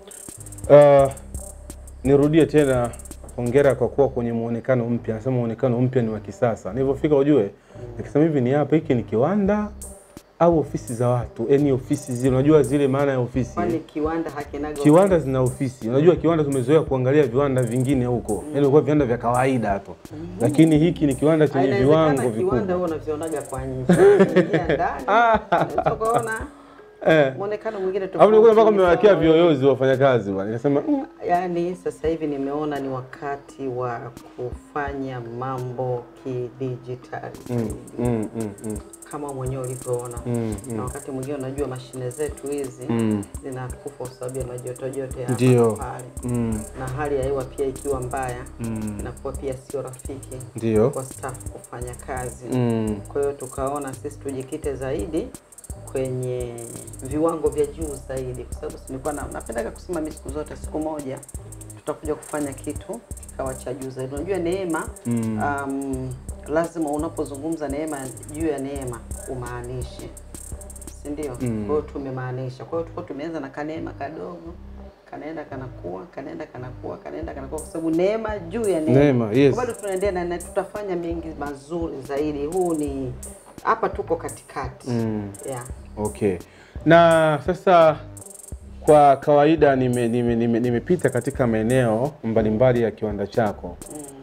nayo. Uh, nirudie tena hongera kwa kuwa kwenye muonekano mpya. Nasema muonekano mpya ni wa kisasa. Nilivyofika ujue, nikisema hivi ni hapa, hiki ni kiwanda au ofisi za watu? Yaani ofisi zile, unajua zile maana ya ofisi. Kwani kiwanda hakinaga Kiwanda zina ofisi. Unajua kiwanda tumezoea kuangalia viwanda vingine huko. Yaani ilikuwa viwanda vya kawaida tu. Lakini hiki ni kiwanda chenye Inawezekana viwango kiwanda vikubwa. huo unavionaga kwa nje, Ukiingia ndani unaweza ukaona Eh. muonekano mwingine Hapo nilikuwa mpaka tofauti, mmewekea sawa. vioyozi wafanyakazi bwana. Nikasema mm, Yaani sasa hivi nimeona ni wakati wa kufanya mambo kidijitali mm, mm, mm, mm, kama mwenyewe ulivyoona mm, na mm. wakati mwingine unajua mashine zetu hizi Mm. zinakufa kwa sababu ya majotojoto ya hapa Ndio. na pale, Mm, na hali ya hewa pia ikiwa mbaya mm. inakuwa pia sio rafiki Ndio. kwa staff kufanya kazi. Mm. Kwa hiyo tukaona sisi tujikite zaidi kwenye viwango vya juu zaidi, kwa sababu nilikuwa na, napendaga kusema mimi siku zote, siku moja tutakuja kufanya kitu kikawa cha juu zaidi. Unajua neema Mm. um, lazima unapozungumza neema juu ya neema umaanishe, si ndio? Mm. Kwa hiyo tumemaanisha. Kwa hiyo tulikuwa tumeanza na kaneema kadogo kanaenda kanakuwa kanaenda kanakuwa kanaenda kanakuwa, kwa sababu neema juu ya neema. Neema, yes. Kwa bado tunaendelea na, na tutafanya mengi mazuri zaidi. Huu ni hapa tuko katikati Mm. yeah. Okay. Na sasa kwa kawaida nimepita nime, nime, nimepita katika maeneo mbalimbali ya kiwanda chako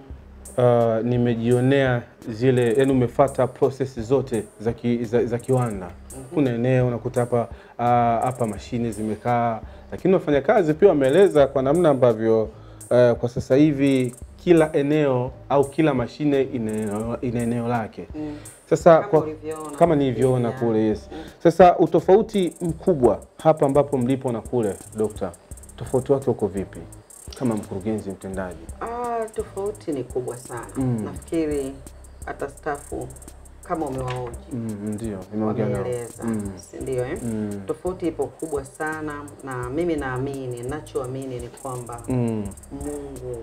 uh, nimejionea zile yani umefuata process zote za, ki, za, za kiwanda kuna eneo unakuta hapa uh, hapa mashine zimekaa lakini wafanyakazi pia wameeleza kwa namna ambavyo uh, kwa sasa hivi kila eneo au kila mashine ina eneo- ina eneo lake Mm. sasa Kama kwa, ulivyoona. kama nilivyoona Yeah. kule yes. Sasa utofauti mkubwa hapa ambapo mlipo na kule, dokta, tofauti wake uko vipi kama mkurugenzi mtendaji? Ah, tofauti ni kubwa sana Mm. nafikiri hata stafu kama umewaoji Mm, ndio nimeongea nao. wameeleza Mm. si ndio eh? Mm. Tofauti ipo kubwa sana, na mimi naamini, ninachoamini ni kwamba Mm. Mungu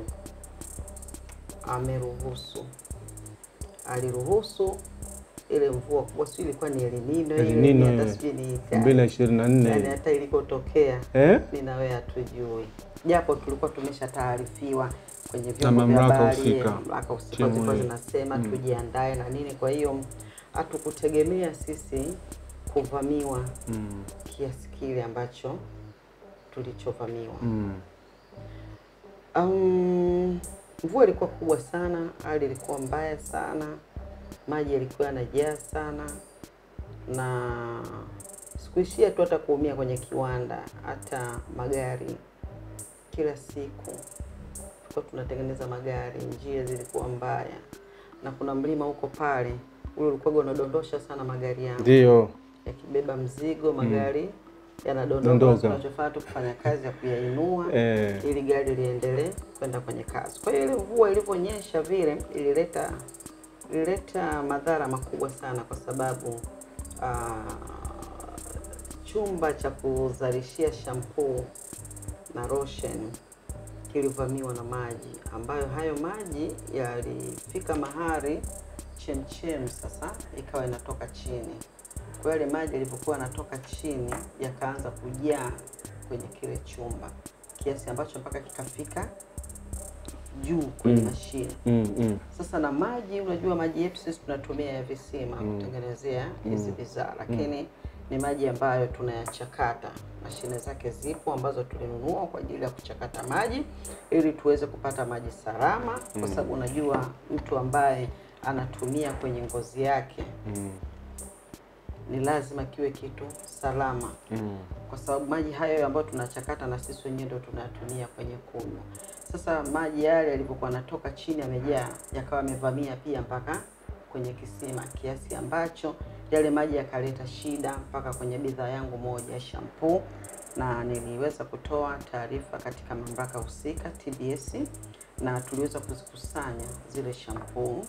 ameruhusu, aliruhusu ile mvua kubwa, sio ilikuwa ni El Nino El ile, Nino hata ile. sijui ni elfu mbili na ishirini na yani nne hata ilikotokea eh? mimi na wewe hatujui, japo tulikuwa tumeshataarifiwa kwenye Na vyombo vya mamlaka habari, husika. mamlaka husika TMA. zilikuwa zinasema Mm. tujiandae na nini. Kwa hiyo hatukutegemea sisi kuvamiwa Mm. kiasi kile ambacho tulichovamiwa. Mm. Um, mvua ilikuwa kubwa sana, hali ilikuwa mbaya sana, maji yalikuwa yanajaa sana, na sikuishia tu hata kuumia kwenye kiwanda, hata magari. Kila siku tulikuwa tunatengeneza magari, njia zilikuwa mbaya, na kuna mlima huko pale ule ulikuwa unadondosha sana magari yangu Ndio. yakibeba mzigo, magari yanadondoka. Dondoka. Tunachofanya tu kufanya kazi ya kuyainua Eh. ili gari liendelee kwenda kwenye kazi. Kwa hiyo ile mvua ilivyonyesha vile ilileta ilileta madhara makubwa sana kwa sababu ah, chumba cha kuzalishia shampoo na lotion kilivamiwa na maji ambayo hayo maji yalifika mahali chemchem sasa ikawa inatoka chini. Kwa hiyo yale maji yalivyokuwa yanatoka chini yakaanza kujaa kwenye kile chumba kiasi ambacho mpaka kikafika juu kwenye Mm. mashine. Mm, mm. Sasa na maji, unajua maji yetu sisi tunatumia ya visima Mm. kutengenezea hizi Mm. bidhaa, lakini ni maji ambayo tunayachakata. Mashine zake zipo ambazo tulinunua kwa ajili ya kuchakata maji ili tuweze kupata maji salama, kwa Mm. sababu unajua mtu ambaye anatumia kwenye ngozi yake Mm. ni lazima kiwe kitu salama Mm. kwa sababu maji hayo ambayo tunachakata na sisi wenyewe ndio tunayatumia kwenye kunywa. Sasa maji yale yalivyokuwa yanatoka chini yamejaa, yakawa yamevamia pia mpaka kwenye kisima, kiasi ambacho yale maji yakaleta shida mpaka kwenye bidhaa yangu moja ya shampoo, na niliweza kutoa taarifa katika mamlaka husika TBS, na tuliweza kuzikusanya zile shampoo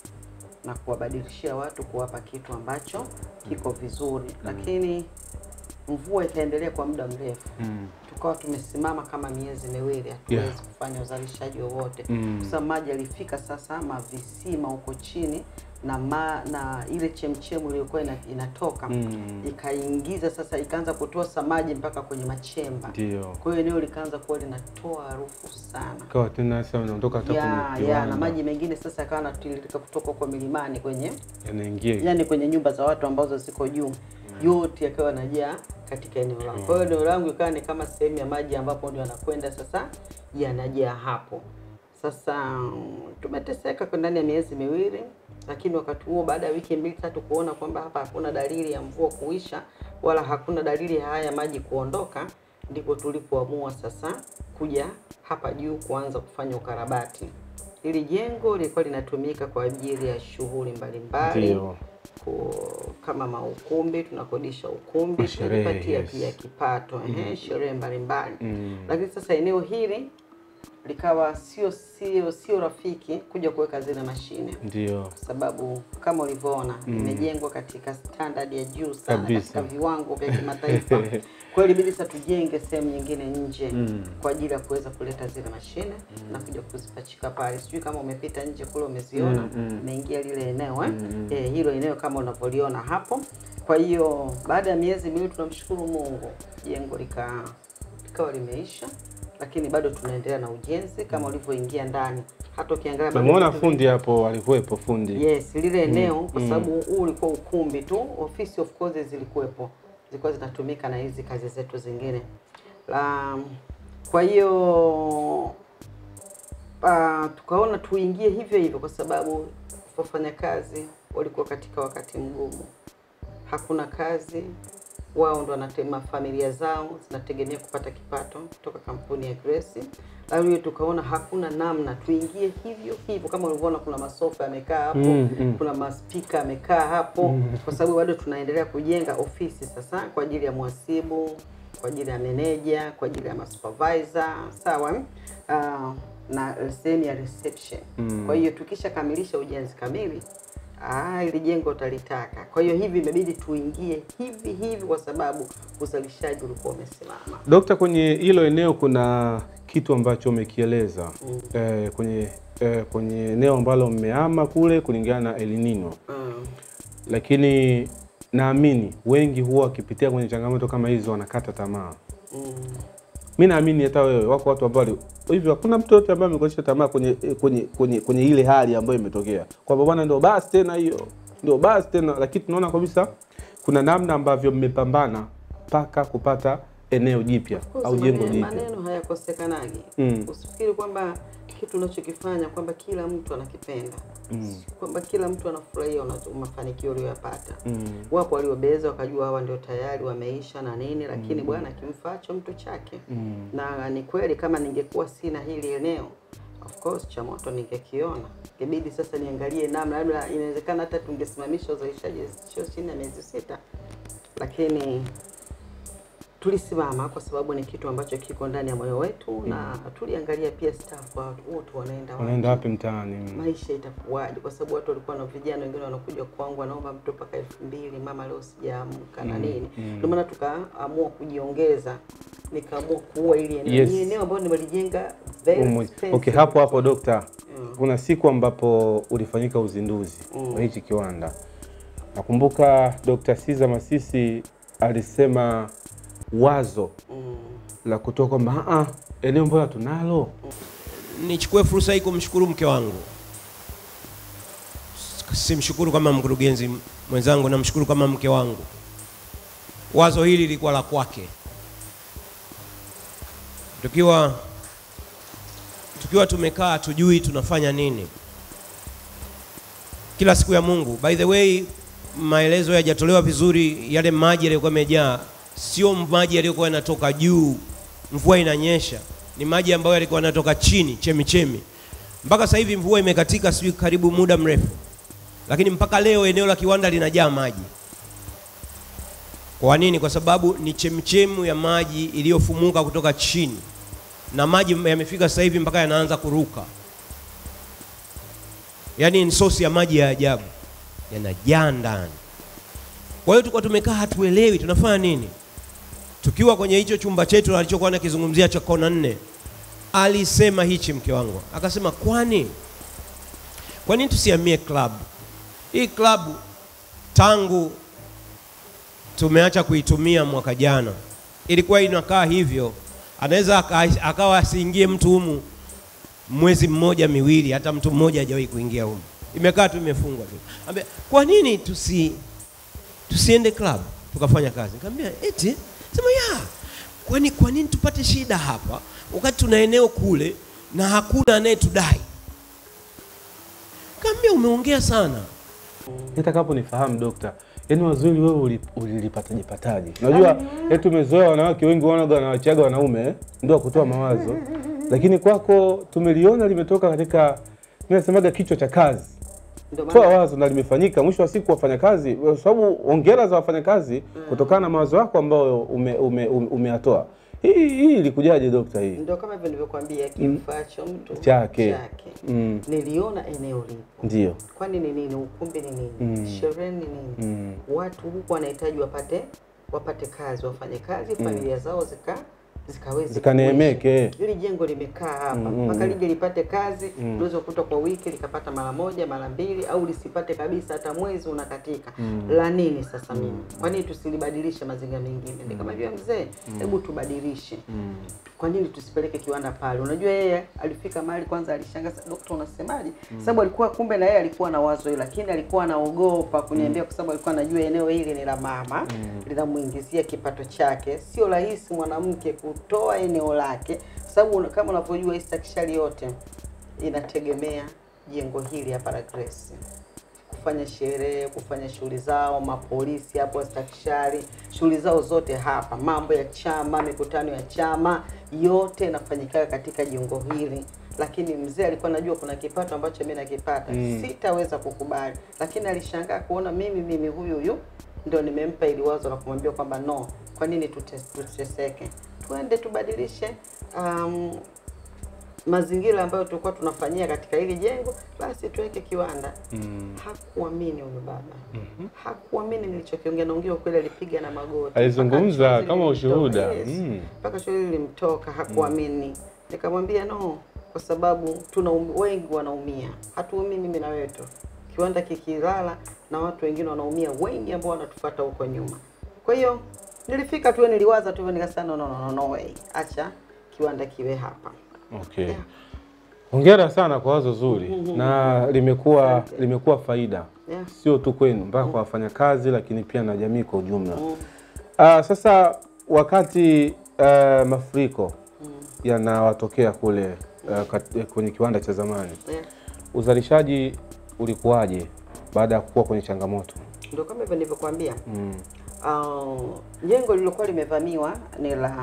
na kuwabadilishia watu kuwapa kitu ambacho kiko vizuri, lakini mvua ikaendelea kwa muda mrefu Mm. tukawa tumesimama kama miezi miwili hatuwezi Yeah. kufanya uzalishaji wowote Mm. sasa maji yalifika sasa mavisima huko chini na ma, na ile chemchemu iliyokuwa ina, inatoka Mm. ikaingiza sasa ikaanza kutosa maji mpaka kwenye machemba Ndio. kwa hiyo eneo likaanza kuwa linatoa harufu sana Kawa tena sasa unaondoka hata ya, kwenye ya, na kiwanda. maji mengine sasa yakawa yanatiririka kutoka kwa milimani kwenye yanaingia yani kwenye nyumba za watu ambazo ziko juu yote yakawa yanajaa katika eneo langu. Kwa hiyo eneo langu ikawa ni kama sehemu ya maji ambapo ndio yanakwenda sasa yanajaa hapo. Sasa mm, tumeteseka kwa ndani ya miezi miwili, lakini wakati huo baada ya wiki mbili tatu kuona kwamba hapa hakuna dalili ya mvua kuisha wala hakuna dalili ya haya maji kuondoka, ndipo tulipoamua sasa kuja hapa juu kuanza kufanya ukarabati. Hili jengo lilikuwa linatumika kwa ajili ya shughuli mbalimbali Ndio. ku- kama maukumbi, tunakodisha ukumbi, Sherehe, tunajipatia yes. pia kipato ehe, sherehe mbalimbali Mm. lakini sasa eneo hili likawa sio sio sio rafiki kuja kuweka zile mashine Ndio. kwa sababu kama ulivyoona Mm. imejengwa katika standard ya juu sana Kabisa. katika viwango vya kimataifa. Kwa hiyo ilibidi sasa tujenge sehemu nyingine nje Mm. kwa ajili ya kuweza kuleta zile mashine na kuja kuzipachika pale. Sijui kama umepita nje kule umeziona, Mm, mm. umeingia lile eneo eh? Mm, mm. Eh, hilo eneo kama unavyoliona hapo. Kwa hiyo baada ya miezi miwili tunamshukuru Mungu, jengo lika likawa limeisha, lakini bado tunaendelea na ujenzi kama ulivyoingia ndani. Hata ukiangalia bado Tumemuona vitu fundi hapo, alikuwepo fundi. Yes, lile eneo Mm, kwa mm. sababu huu ulikuwa ukumbi tu, ofisi of course zilikuwepo, zilikuwa zinatumika na hizi kazi zetu zingine. La, kwa hiyo uh, tukaona tuingie hivyo hivyo kwa sababu wafanyakazi walikuwa katika wakati mgumu, hakuna kazi, wao ndo wanatema, familia zao zinategemea kupata kipato kutoka kampuni ya Grace. Lakini tukaona hakuna namna, tuingie hivyo hivyo. Kama ulivyoona, kuna masofa yamekaa hapo Mm, mm. kuna maspika yamekaa hapo kwa sababu bado tunaendelea kujenga ofisi sasa kwa ajili ya mhasibu, kwa ajili ya meneja, kwa ajili ya masupervisor, sawa eh? Ah, na sehemu ya reception. Mm. Kwa hiyo tukishakamilisha ujenzi kamili Ah, ili jengo utalitaka. Kwa hiyo hivi imebidi tuingie hivi hivi kwa sababu uzalishaji ulikuwa umesimama. Dokta, kwenye hilo eneo kuna kitu ambacho umekieleza Mm. eh, kwenye eh, kwenye eneo ambalo mmehama kule kulingana na El Nino, Mm. lakini naamini wengi huwa wakipitia kwenye changamoto kama hizo wanakata tamaa. Mm. Mi naamini hata wewe, wako watu ambao wali- hivyo, hakuna mtu yote ambaye amekosha tamaa kwenye, kwenye, kwenye, kwenye ile hali ambayo imetokea kwamba bwana, ndio basi tena hiyo, ndio basi tena, lakini tunaona kabisa kuna namna ambavyo mmepambana mpaka kupata eneo jipya Of course, au jengo maneno- jipya. Maneno hayakosekanagi. Mm. Usifikiri kwamba kitu unachokifanya kwamba kila mtu anakipenda Mm. kwamba kila mtu anafurahia unacho- mafanikio uliyoyapata. Mm. Wapo waliobeza wakajua hawa ndio tayari wameisha na nini, lakini Mm. bwana kimfaacho mtu chake. Mm. Na ni kweli kama ningekuwa sina hili eneo of course cha moto ningekiona, ingebidi sasa niangalie namna, labda inawezekana hata tungesimamisha uzalishaji sio chini ya miezi sita, lakini tulisimama kwa sababu ni kitu ambacho kiko ndani ya moyo wetu na tuliangalia pia staff wa- wote wanaenda wapi Unaenda wapi mtaani? maisha itakuwaje, kwa sababu watu walikuwa na vijana wengine wanakuja kwangu wanaomba mtu mpaka elfu mbili mama, leo sijaamka na nini. Ndio maana tukaamua kujiongeza, nikaamua kuua ili eneo. Yes. Ni eneo ambalo nimelijenga very Umu- expensive. Okay, hapo hapo dokta, kuna siku ambapo ulifanyika uzinduzi wa hichi kiwanda. Nakumbuka Dr. Siza Masisi alisema wazo la kutoa kwamba "Ah, ah, eneo mbona tunalo Nichukue fursa hii kumshukuru mke wangu, simshukuru kama mkurugenzi mwenzangu, namshukuru kama mke wangu. Wazo hili lilikuwa la kwake, tukiwa tukiwa tumekaa tujui tunafanya nini kila siku ya Mungu. By the way, maelezo yajatolewa vizuri. Yale maji yaliyokuwa yamejaa sio maji yaliyokuwa yanatoka juu, mvua inanyesha, ni maji ambayo yalikuwa yanatoka chini, chemi chemi. Mpaka sasa hivi mvua imekatika, sijui karibu muda mrefu, lakini mpaka leo eneo la kiwanda linajaa maji. Kwa nini? Kwa sababu ni chemchemu ya maji iliyofumuka kutoka chini, na maji yamefika sasa hivi mpaka yanaanza kuruka yaani ni sosi ya maji ya ajabu yanajaa ndani. Kwa hiyo tulikuwa tumekaa hatuelewi tunafanya nini. Tukiwa kwenye hicho chumba chetu alichokuwa anakizungumzia cha kona nne, alisema hichi mke wangu akasema, kwani kwa nini tusihamie club hii? Club tangu tumeacha kuitumia mwaka jana ilikuwa inakaa hivyo, anaweza aka- akawa asiingie mtu humu mwezi mmoja miwili, hata mtu mmoja hajawahi kuingia humu, imekaa tu imefungwa tu. Ambia, kwa nini tusi tusiende club tukafanya kazi? Nikamwambia eti sema ya kwani kwa nini tupate shida hapa wakati tuna eneo kule na hakuna anayetudai? Kaambia umeongea sana. nitakapo nifahamu dokta, yaani wazuri wewe uli- ulilipataje pataje? Unajua eti tumezoea wanawake wengi wanaga wanawachiaga wanaume eh, ndio wa kutoa mawazo, lakini kwako tumeliona limetoka katika mimi nasemaga kichwa cha kazi Ndio toa maana wazo na limefanyika. Mwisho wa siku wafanyakazi, kwa sababu hongera za wafanyakazi kutokana na mawazo yako ambayo umeyatoa ume, ume, umeyatoa. hii hii ilikujaje dokta? Hii ndio kama hivyo nilivyokuambia, kimfaacho mtu Chake. chake. mm, Niliona eneo lipo ndio kwani ni nini? Ukumbi ni nini? Mm. Sherehe ni nini? mm, Watu huku wanahitaji wapate wapate kazi, wafanye kazi, familia zao zika zikaweze Zikaneemeke. kuishi. Hili jengo limekaa hapa Mm, mpaka mm. lije lipate kazi, Mm. unaweza kukuta kwa wiki likapata mara moja mara mbili, au lisipate kabisa, hata mwezi unakatika. Mm. La nini sasa mimi? Kwa nini tusilibadilishe mazingira mengine? Nikamwambia mzee, hebu tubadilishe mm. kwa nini tusipeleke kiwanda pale? Unajua yeye alifika mahali kwanza alishangaa, "Sasa, dokta, unasemaje? Sababu alikuwa kumbe na yeye alikuwa na wazo hilo, lakini alikuwa anaogopa kuniambia kwa sababu alikuwa anajua eneo hili ni la mama linamuingizia kipato chake. Sio rahisi mwanamke kutoa eneo lake, kwa sababu una- kama unavyojua hii stakishari yote inategemea jengo hili hapa la Grace kufanya sherehe, kufanya shughuli zao, mapolisi hapo stakishari, shughuli zao zote hapa, mambo ya chama, mikutano ya chama yote inafanyika katika jengo hili. Lakini mzee alikuwa anajua kuna kipato ambacho mimi nakipata, Mm. sitaweza kukubali. Lakini alishangaa kuona mimi mimi huyu huyu ndio nimempa ili wazo la kumwambia kwamba no, kwa nini tute- tuteseke, tuende tubadilishe um, mazingira ambayo tulikuwa tunafanyia katika hili jengo, basi tuweke kiwanda. Mm. Hakuamini huyu baba, hakuamini nilichokiongea. Naongea ukweli, alipiga na magoti, Alizungumza Mpaka chozi kama lilimtoka. ushuhuda. Yes. Mm. mpaka chozi lilimtoka, hakuamini. Nikamwambia no, kwa sababu tuna wengi wanaumia, hatuumii mimi na wewe tu. Kiwanda kikilala na watu wengine wanaumia wengi ambao wanatufuata huko nyuma. Kwa hiyo nilifika tu, niliwaza tu hivyo, nikasema no, no, no, no way, acha kiwanda kiwe hapa. Okay. Yeah. Hongera sana kwa wazo zuri na limekuwa Asante. limekuwa faida Yeah. sio tu kwenu mpaka kwa wafanyakazi lakini pia na jamii kwa ujumla. Mm. Ah, sasa wakati ah, mafuriko yanawatokea kule ah, kat- kwenye kiwanda cha zamani, Yeah. uzalishaji ulikuwaje baada ya kuwa kwenye changamoto? Ndio kama hivyo nilivyokuambia. Mm. Uh, jengo lililokuwa limevamiwa ni la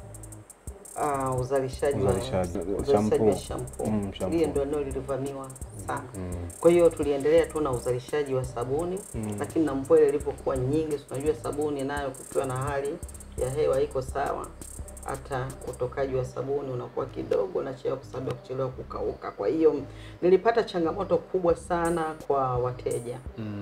uh, uzalishaji wa Uzalishaji. uzalishaji wa Shampoo. shampoo. Mm, shampoo. Lile ndio eneo lilivamiwa sana. Kwa hiyo tuliendelea tu na uzalishaji wa sabuni, lakini na mvua ile ilivyokuwa nyingi, si unajua sabuni nayo kukiwa na hali ya hewa iko sawa, hata utokaji wa sabuni unakuwa kidogo na chelewa kwa sababu ya kuchelewa kukauka. Kwa hiyo nilipata changamoto kubwa sana kwa wateja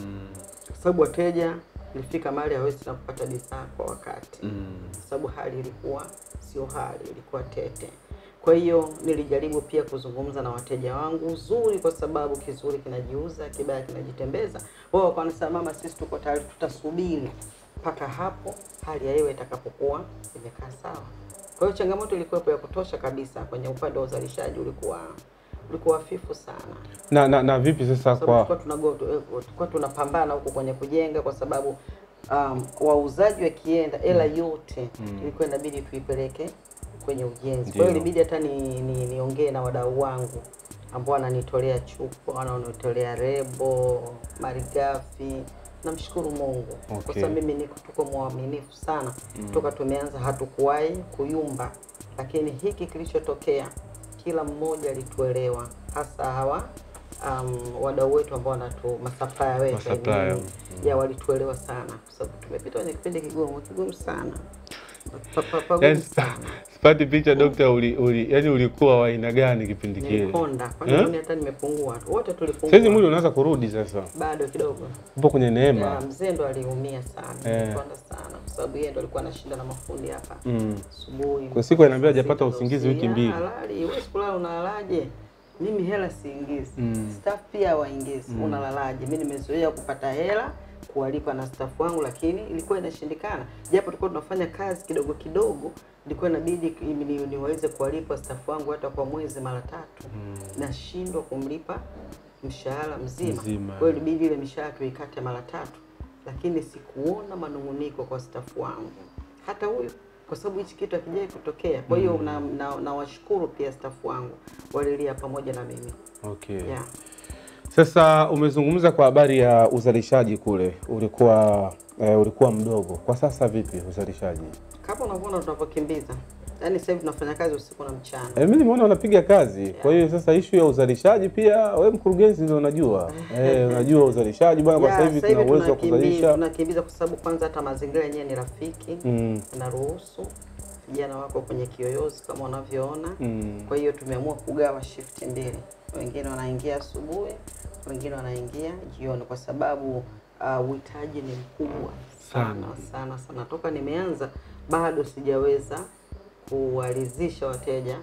kwa sababu wateja ilifika mahali hawezi tena kupata bidhaa kwa wakati kwa sababu hali ilikuwa sio hali, ilikuwa tete. Kwa hiyo nilijaribu pia kuzungumza na wateja wangu uzuri, kwa sababu kizuri kinajiuza, kibaya kinajitembeza. Wao wakawa wanasema mama, sisi tuko tayari, tutasubiri mpaka hapo hali ya hewa itakapokuwa imekaa sawa. Kwa hiyo changamoto ilikuwepo ya kutosha kabisa kwenye upande wa uzalishaji, ulikuwa ulikuwa hafifu sana Na, na, na vipi sasa sababu kwa tulikuwa tunago- eh, tulikuwa tunapambana huko kwenye kujenga kwa sababu um, wauzaji wakienda hela yote ilikuwa inabidi tuipeleke kwenye ujenzi. Kwa hiyo Ndio. ilibidi hata ni, ni, niongee na wadau wangu ambao wananitolea chupa, wananitolea rebo, malighafi. Namshukuru Mungu kwa Okay. sababu mimi niko tuko mwaminifu sana toka tumeanza, hatukuwahi kuyumba, lakini hiki kilichotokea kila mmoja alituelewa, hasa hawa um, wadau wetu ambao wanatu masupplier wetu Masupplier, I mean, ya walituelewa sana, kwa sababu tumepita kwenye kipindi kigumu kigumu sana Pa- pa- pagumu Yaani sana. sipati picha dokta, uli, uli, yani ulikuwa wa aina gani kipindi kile? Nilikonda kwa Eh? nini hata nimepungua, wote tulipungua. Saizi mwili unaanza kurudi sasa, bado kidogo. upo kwenye Ya, neema. mzee ndo aliumia sana, Eh. nilikonda sana kwa sababu yeye ndo alikuwa anashinda na mafundi hapa Mm. asubuhi. Kwa siku ananiambia saa hajapata sita za usingizi usiku. wiki mbili. Ya, Halali, wewe kulala unalalaje? Mimi hela siingizi. Mm. Staff pia hawaingizi. Unalalaje? Mimi nimezoea kupata hela kuwalipa na staff wangu, lakini ilikuwa inashindikana. Japo tulikuwa tunafanya kazi kidogo kidogo, ilikuwa inabidi ni- ni- niweze kuwalipa staff wangu hata kwa mwezi mara tatu. Nashindwa kumlipa mshahara mzima. Mzima. Kwa hiyo ilibidi ile mishahara tuikate mara tatu, lakini sikuona manung'uniko kwa staff wangu, hata huyu, kwa sababu hichi kitu hakijai kutokea. Kwa hiyo na, na, nawashukuru pia staff wangu walilia pamoja na mimi Okay. yeah. Sasa umezungumza kwa habari ya uzalishaji kule, ulikuwa eh, ulikuwa mdogo. Kwa sasa vipi uzalishaji? Kama unavyoona tunavyokimbiza, yaani sasa hivi tunafanya kazi usiku na mchana. Eh, mimi nimeona unapiga kazi. Kwa hiyo sasa ishu ya uzalishaji pia we mkurugenzi ndio unajua. Eh, unajua uzalishaji bwana, kwa Yeah, sasa hivi sasa tuna uwezo wa tunakimbiza- kuzalisha. tunakimbiza kwa sababu kwanza hata mazingira yenyewe ni rafiki Mm. naruhusu vijana wako kwenye kiyoyozi kama unavyoona Mm. kwa hiyo tumeamua kugawa shift mbili, wengine wanaingia asubuhi, wengine wanaingia jioni, kwa sababu uh, uhitaji ni mkubwa sana sana sana. Toka nimeanza bado sijaweza kuwalizisha wateja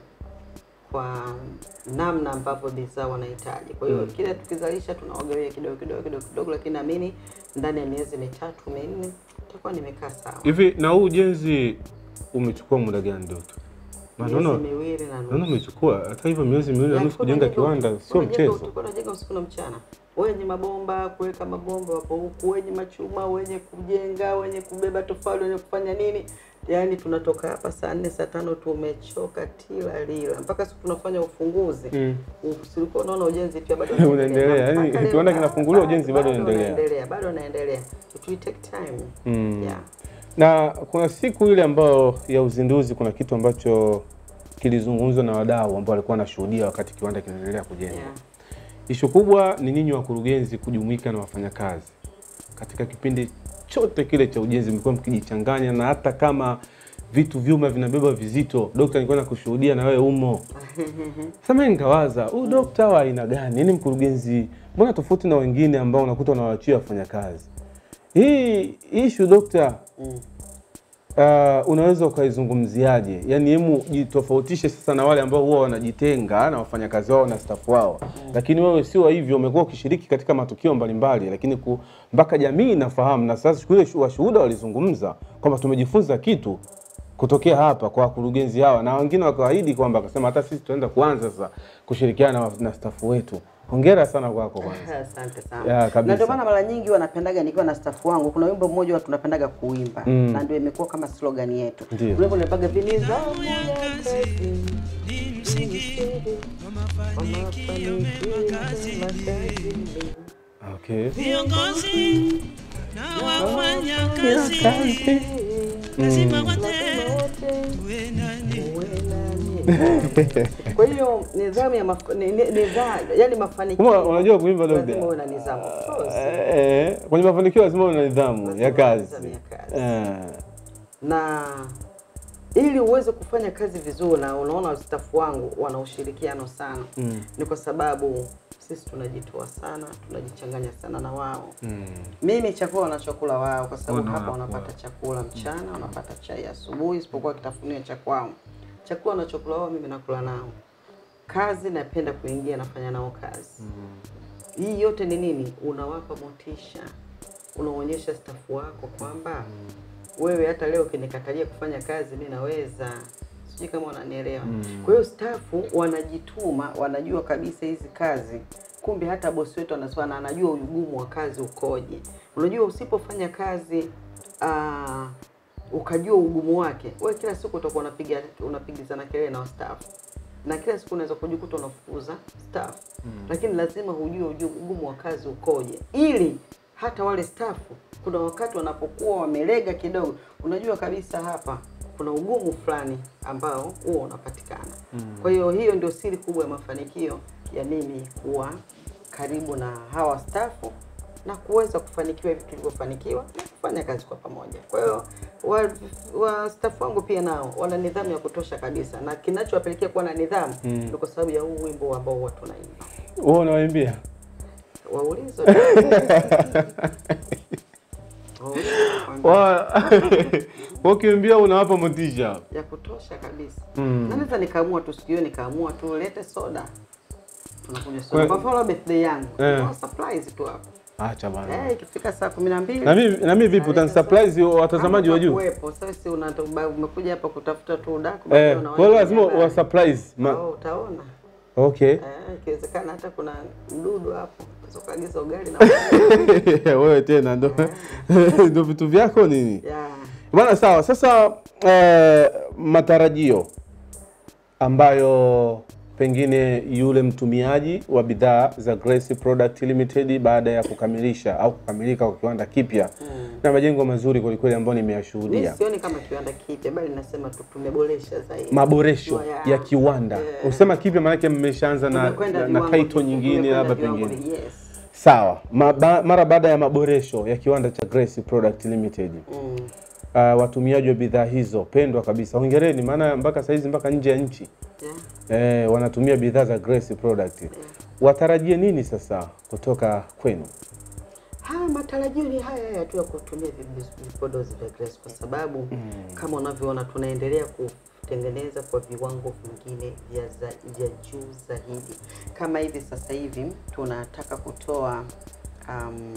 kwa namna ambavyo bidhaa wanahitaji. Kwa hiyo kile tukizalisha tunawagawia kidogo kidogo kidogo kidogo, lakini naamini ndani ya miezi mitatu minne itakuwa nimekaa sawa. Hivi na huu ujenzi umechukua muda gani Doto? Miezi Naona miwili na naona nusu. umechukua hata hivyo miezi miwili na Ya, nusu tulikuwa kujenga tunajenga- kiwanda sio tunajenga- mchezo. Tulikuwa tunajenga usiku na mchana, wenye mabomba kuweka mabomba wapo huku, wenye machuma, wenye kujenga, wenye kubeba tofali, wenye kufanya nini. Yaani tunatoka hapa saa nne saa tano tumechoka tila lila, mpaka siku tunafanya ufunguzi Mm. Ulikuwa unaona ujenzi pia bado Unaendelea, yaani Mpaka leo kiwanda bado- kinafunguliwa, ujenzi bado unaendelea. unaendelea, bado unaendelea. It will take time. Mm. Yeah. Na kuna siku ile ambayo ya uzinduzi, kuna kitu ambacho kilizungumzwa na wadau ambao walikuwa wanashuhudia wakati kiwanda kinaendelea kujengwa. Yeah. Ishu kubwa ni nyinyi wakurugenzi kujumuika na wafanyakazi katika kipindi chote kile cha ujenzi, mlikuwa mkijichanganya, na hata kama vitu vyuma vinabeba vizito, dokta, nilikuwa nakushuhudia na wewe umo. Sasa mimi nikawaza huyu dokta wa aina gani? Yaani mkurugenzi, mbona tofauti na wengine ambao unakuta unawaachia wafanyakazi? Hii ishu dokta, uh, unaweza ukaizungumziaje? Yaani hemu jitofautishe sasa na wale ambao huwa wanajitenga na wafanyakazi wao na staff wao, lakini wewe sio hivyo, umekuwa ukishiriki katika matukio mbalimbali, lakini ku, mpaka jamii inafahamu. Na sasa siku ile shu- washuhuda walizungumza kwamba tumejifunza kitu kutokea hapa kwa wakurugenzi hawa, na wengine wakaahidi kwamba akasema hata sisi tunaenda kuanza sasa kushirikiana na, na staff wetu. Hongera sana kwako kwanza. Asante Ya, sana. kabisa. Na ndio maana mara nyingi wanapendaga nikiwa na staff wangu, kuna wimbo mmoja wa tunapendaga kuimba Mm. na ndio imekuwa kama slogan yetu. Ndio. Wimbo unapaga viniza kazi Okay. Viongozi na wafanya kazi lazima wote tuwe nani. Kwa hiyo nidhamu ya maf... ni, ni, nidhamu, yani mafanikio. Uma- unajua kuimba lazima dokta? uwe na nidhamu. Of course. Eh, kwenye mafanikio lazima una nidhamu ya Lazima uwe na kazi. nidhamu ya kazi. Eh. na ili uweze kufanya kazi vizuri, na unaona staff wangu wana ushirikiano sana Mm. ni kwa sababu sisi tunajitoa sana, tunajichanganya sana na wao. Mm. Mimi chakula wanachokula wao, kwa sababu Wana- hapa wanapata chakula mchana, wanapata chai asubuhi, isipokuwa kitafunio cha kwao. Chakula wanachokula wao, mimi nakula nao. Kazi napenda kuingia, nafanya nao kazi. Hii yote ni nini? Unawapa motisha, unaonyesha stafu wako kwamba wewe hata leo ukinikatalia kufanya kazi, mi naweza. Sijui kama unanielewa. Mm. Kwa hiyo stafu wanajituma, wanajua kabisa hizi kazi. Kumbe hata bosi wetu anasema na anajua ugumu wa kazi ukoje. Unajua usipofanya kazi uh, ukajua ugumu wake, wewe kila siku utakuwa unapiga unapigizana kelele na staff na kila siku unaweza kujikuta unafukuza staff Mm. lakini lazima hujue ujue ugumu wa kazi ukoje, ili hata wale staff kuna wakati wanapokuwa wamelega kidogo, unajua kabisa hapa kuna ugumu fulani ambao huo unapatikana. Mm. Kwa hiyo hiyo ndio siri kubwa ya mafanikio ya mimi kuwa karibu na hawa stafu na kuweza kufanikiwa hivi tulivyofanikiwa na kufanya kazi kwa pamoja. Kwa hiyo wa, wa staff wangu pia nao wana nidhamu ya kutosha kabisa, na kinachowapelekea kuwa na nidhamu Mm. ni kwa sababu ya huu wimbo ambao huwa tunaimba. Wewe unawaimbia? Waulize Wa- Ukimbia unawapa motisha. ya kutosha kabisa. Mm. Na naweza nikaamua tu sikio nikaamua tu lete soda. Tunakunywa Kwa- soda. Kwa mfano birthday yangu. Eh. Kwa surprise tu hapo. Acha bana. Eh, ikifika saa 12 Na mimi na mimi vipi utanisurprise watazamaji wa juu? Kuwepo. Sasa si una- umekuja hapa kutafuta tu udaku Eh, basi kwa hiyo unawaita lazima habari. wa surprise. Oh, Ma, utaona. okay. Eh, ikiwezekana hata kuna mdudu hapo. Unaweza ukaagiza ugali na Wewe tena ndo ndo vitu vyako nini? Yeah. Bwana sawa. Sasa eh, matarajio ambayo pengine yule mtumiaji wa bidhaa za Grace Product Limited baada ya kukamilisha au kukamilika kwa kiwanda kipya na majengo mazuri kwelikweli ambayo Mimi nimeyashuhudia, sioni kama kiwanda kipya bali nasema tu tumeboresha zaidi. maboresho Yeah. ya kiwanda. Yeah. Usema kipya maanake mmeshaanza na, Tumekwenda na, na viwango title vi- nyingine tumekwenda labda viwango pengine vi- Yes. Sawa. Maba, mara baada ya maboresho ya kiwanda cha Grace Product Limited Mm. uh, watumiaji wa bidhaa hizo pendwa kabisa, hongereni, maana mpaka saizi mpaka nje ya nchi Yeah. eh, wanatumia bidhaa za Grace Product. Watarajie nini sasa kutoka kwenu? Haya matarajio ni haya haya tu ya kutumia vi- vipodozi vya Grace kwa sababu kama unavyoona tunaendelea kutengeneza kwa viwango vingine vya, za, vya juu zaidi. Kama hivi sasa hivi tunataka kutoa um,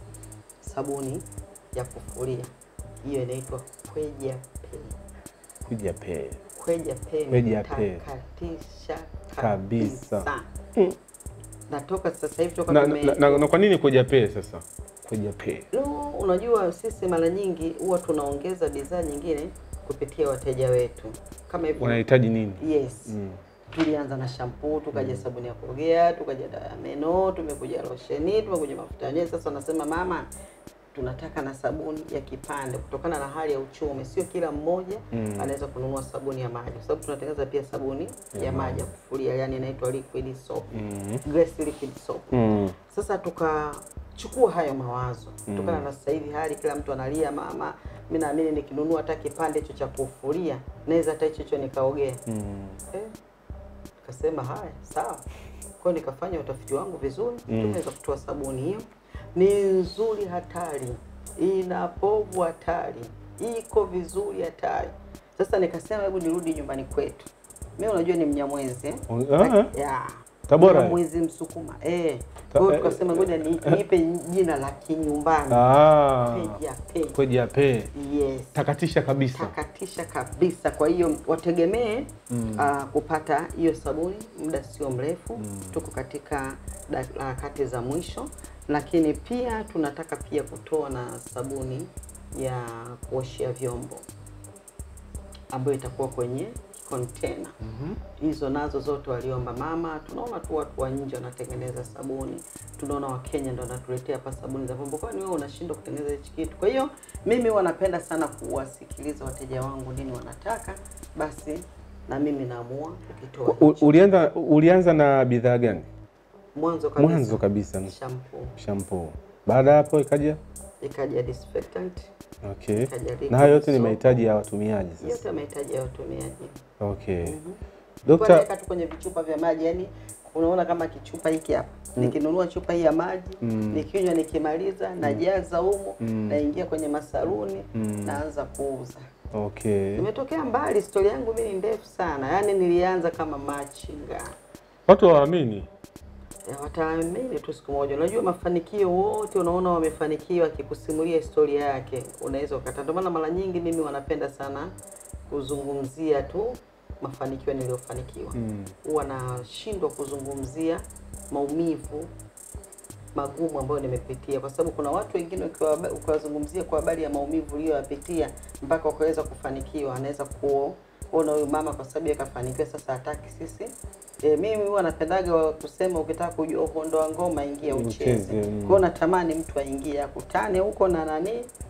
sabuni ya kufulia, hiyo inaitwa Kweja Pay. Kuja pe Kweja Pay Kweja Pay. takatisha Kabisa. kabisa. Natoka sasa hivi toka na, tume na, na, na kwa nini kuja pe sasa? Kuja pe No, unajua sisi mara nyingi huwa tunaongeza bidhaa nyingine kupitia wateja wetu kama hivyo. wanahitaji nini? Yes. Mm. Tulianza na shampoo, tukaja sabuni ya kuogea, tukaja dawa ya meno, tumekuja losheni, tumekuja mafuta ya nywele. Sasa wanasema mama, tunataka na sabuni ya kipande kutokana na hali ya uchumi. Sio kila mmoja Mm. anaweza kununua sabuni ya maji, kwa sababu tunatengeneza pia sabuni Ya ya maji maji. ya kufulia, yani inaitwa liquid soap, Mm. Grace liquid soap. Mm. Sasa tukachukua hayo mawazo kutokana Mm. na sasa hivi hali kila mtu analia, mama, mimi naamini nikinunua hata kipande hicho cha kufulia naweza hata hicho hicho nikaogea. Mm. Eh, Nikasema haya sawa. Kwa hiyo nikafanya utafiti wangu vizuri, Mm. tumeweza kutoa sabuni hiyo. Ni nzuri hatari, ina povu hatari, iko vizuri hatari. Sasa nikasema hebu nirudi nyumbani kwetu. Mimi unajua ni Mnyamwezi eh? Ah. Yeah. Tabora. Mnyamwezi Msukuma. Eh. Ta- Kwa hiyo eh, tukasema ngoja ni- niipe jina la kinyumbani. Ah. Peja pe. Kuja pe Yes. takatisha kabisa. Takatisha kabisa. Kwa hiyo wategemee Mm. ah, kupata hiyo sabuni muda sio mrefu. Mm. Tuko katika dak- harakati za mwisho, lakini pia tunataka pia kutoa na sabuni ya kuoshea vyombo ambayo itakuwa kwenye container. Hizo nazo zote waliomba mama. Tunaona tu watu wa nje wanatengeneza sabuni, tunaona Wakenya ndo wanatuletea hapa sabuni za vyombo. Kwani wewe unashindwa kutengeneza hichi kitu? Kwa hiyo mimi huwa napenda sana kuwasikiliza wateja wangu nini wanataka, basi na mimi naamua kukitoa U- Ulianza ulianza na bidhaa gani? mwanzo kabisa. Mwanzo kabisa Shampoo. shampoo. Baada ya hapo ikaja ikaja disinfectant, Okay. ikaja liquid Na hayo yote ni soap. mahitaji ya watumiaji sasa. yote mahitaji ya watumiaji. Okay. Kwa Dokta, naweka tu kwenye vichupa vya maji, yani unaona kama kichupa hiki hapa nikinunua chupa hii ya maji Mm. nikinywa, nikimaliza najaza humo, Mm. naingia kwenye masaruni Mm. naanza kuuza. okay. Nimetokea mbali, stori yangu mimi ni ndefu sana, yaani nilianza kama machinga. Watu hawaamini. Ya, wataamini tu siku moja. Unajua mafanikio wote unaona wamefanikiwa, akikusimulia historia yake unaweza ukata. Ndio maana mara nyingi mimi wanapenda sana kuzungumzia tu mafanikio niliyofanikiwa. Mm. Huwa nashindwa kuzungumzia maumivu magumu ambayo nimepitia, kwa sababu kuna watu wengine ukiwa- ukiwazungumzia kwa habari ya maumivu uliyoyapitia mpaka ukaweza kufanikiwa, anaweza kuona huyu mama kwa sababu yeye kafanikiwa, sasa hataki sisi. E, mimi huwa napendaga wa kusema ukitaka kujua uhondo wa ngoma ingia ucheze. Ucheze, mm. Kwa hiyo natamani mtu aingie akutane huko na nani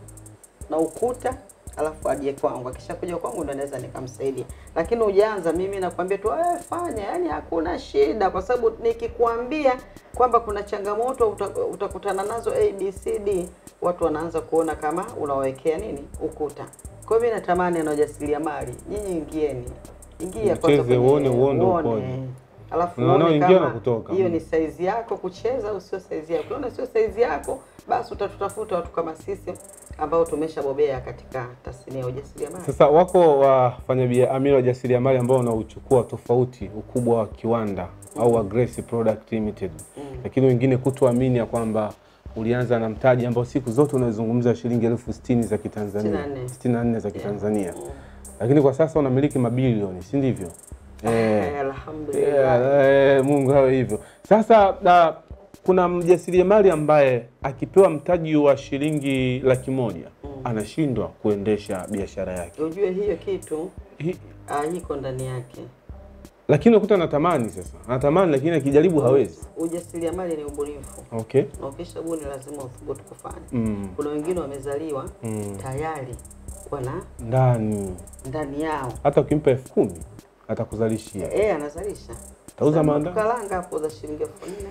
na ukuta alafu aje kwangu. Akishakuja kwangu ndo naweza nikamsaidia, lakini ujaanza mimi nakwambia tu eh, fanya, yani hakuna shida, kwa sababu nikikwambia kwamba kuna changamoto uta, utakutana nazo A B C D, watu wanaanza kuona kama unawekea nini ukuta. Kwa hiyo mimi natamani na ujasiriamali, nyinyi ingieni, ingia kwanza Ucheze, kwenye- uone uondo ukoje. alafu Unaona uone ingia kama na kutoka. hiyo Mm. ni saizi yako kucheza au sio saizi yako. Unaona sio saizi yako, basi utatutafuta watu kama sisi ambao tumeshabobea katika tasnia ya ujasiriamali. Sasa wako wafanyabiashara wajasiriamali ambao wanauchukua tofauti ukubwa wa kiwanda au wa Grace Product Limited, lakini wengine kutoamini ya kwamba ulianza na mtaji ambao siku zote unazungumza shilingi elfu sitini za Kitanzania, 64. 64 za Kitanzania, lakini kwa sasa unamiliki mabilioni, si ndivyo? Eh, Eh, Alhamdulillah. Yeah, eh, Mungu awe hivyo. Sasa na, kuna mjasiriamali ambaye akipewa mtaji wa shilingi laki moja anashindwa kuendesha biashara yake, Ujue hiyo kitu Hi- ah, iko ndani yake. lakini unakuta anatamani sasa, anatamani lakini akijaribu hawezi. Ujasiriamali ni ubunifu, Okay. na ukisha buni lazima uthubutu kufanya. Mm. Kuna wengine wamezaliwa Mm. tayari wana Ndani ndani yao hata ukimpa elfu kumi atakuzalishia. eh, anazalisha Tauza Sasa maanda- Karanga hapo za shilingi elfu nne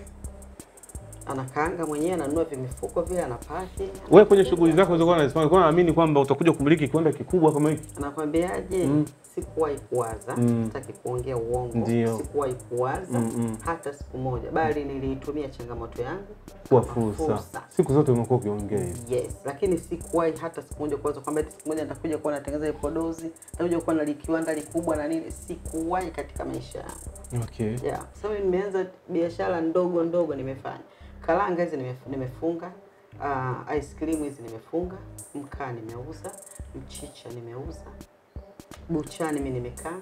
anakaanga mwenyewe, ananunua vimifuko vile, anapaki. Wewe kwenye shughuli zako zilizokuwa unazifanya, ulikuwa unaamini kwamba utakuja kumiliki kiwanda kikubwa kama hiki? Anakwambiaje? Mm. Sikuwahi kuwaza, Mm. sitaki kuongea uongo, Ndio. sikuwahi kuwaza Mm, mm. hata siku moja, bali niliitumia changamoto yangu Kuwa kama fursa. Siku zote umekuwa ukiongea hivi. Yes, lakini sikuwahi hata siku moja kuwaza kwamba eti siku moja nitakuja kuwa natengeneza vipodozi, nitakuja kuwa na kiwanda likubwa na nini. Sikuwahi katika maisha yangu. Okay. Yeah, sababu nimeanza biashara ndogo ndogo nimefanya. Karanga hizi nimef- nimefunga, uh, ice cream hizi nimefunga, mkaa nimeuza, mchicha nimeuza, buchani mimi nimekaa,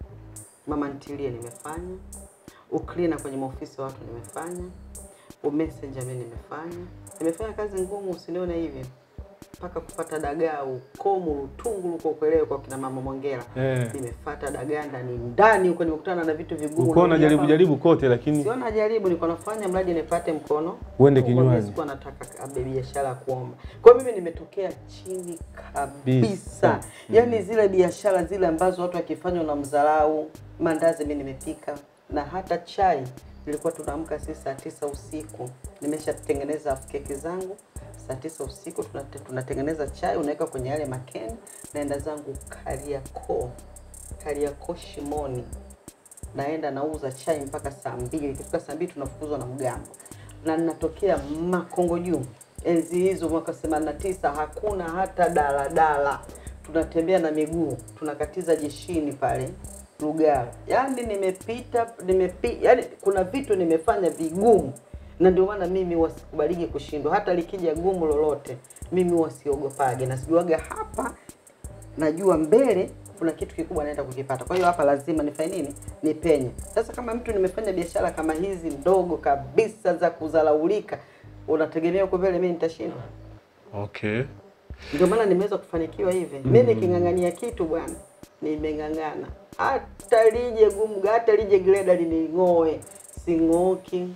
mama ntilie nimefanya, uklina kwenye maofisi ya watu nimefanya, umessenger mimi nimefanya. Nimefanya kazi ngumu, usinione hivi mpaka kupata dagaa ukomu Lutungu huko kuelewe kwa kina mama Mwongera Eh. nimefata dagaa ndani ndani huko, nimekutana na vitu vigumu. Ulikuwa Naambia unajaribu hapa, jaribu kote lakini Sio najaribu, niko nafanya mradi nipate mkono Uende Kwa hiyo kinywani. Sikuwa nataka abe biashara ya kuomba. Kwa hiyo mimi nimetokea chini kabisa, Bisa. yaani zile biashara zile ambazo watu wakifanya unamdharau. Mandazi mimi nimepika na hata chai nilikuwa tunaamka sisi saa tisa usiku, nimeshatengeneza keki zangu saa tisa usiku tunate- tunatengeneza chai, unaweka kwenye yale makeni, naenda zangu Kariakoo, Kariakoo Shimoni naenda nauza chai mpaka saa mbili. Ikifika saa mbili tunafukuzwa na mgambo, na ninatokea Makongo juu. Enzi hizo mwaka 89 hakuna hata daladala, tunatembea na miguu, tunakatiza jeshini pale Lugalo. Yaani nimepita nimepi, yani kuna vitu nimefanya vigumu, na ndio maana mimi wasikubaliki kushindwa. Hata likija gumu lolote, mimi wasiogopage, na sijuaga hapa najua mbele kuna kitu kikubwa naenda kukipata. Kwa hiyo hapa lazima nifanye nini? Nipenye. Sasa kama mtu nimefanya biashara kama hizi ndogo kabisa za kudharaulika, unategemea huko mbele mimi nitashindwa? Okay. Ndio maana nimeweza kufanikiwa hivi. Mimi niking'ang'ania kitu bwana, nimeng'ang'ana. Hata lije gumu, hata lije greda lining'oe, sing'oki.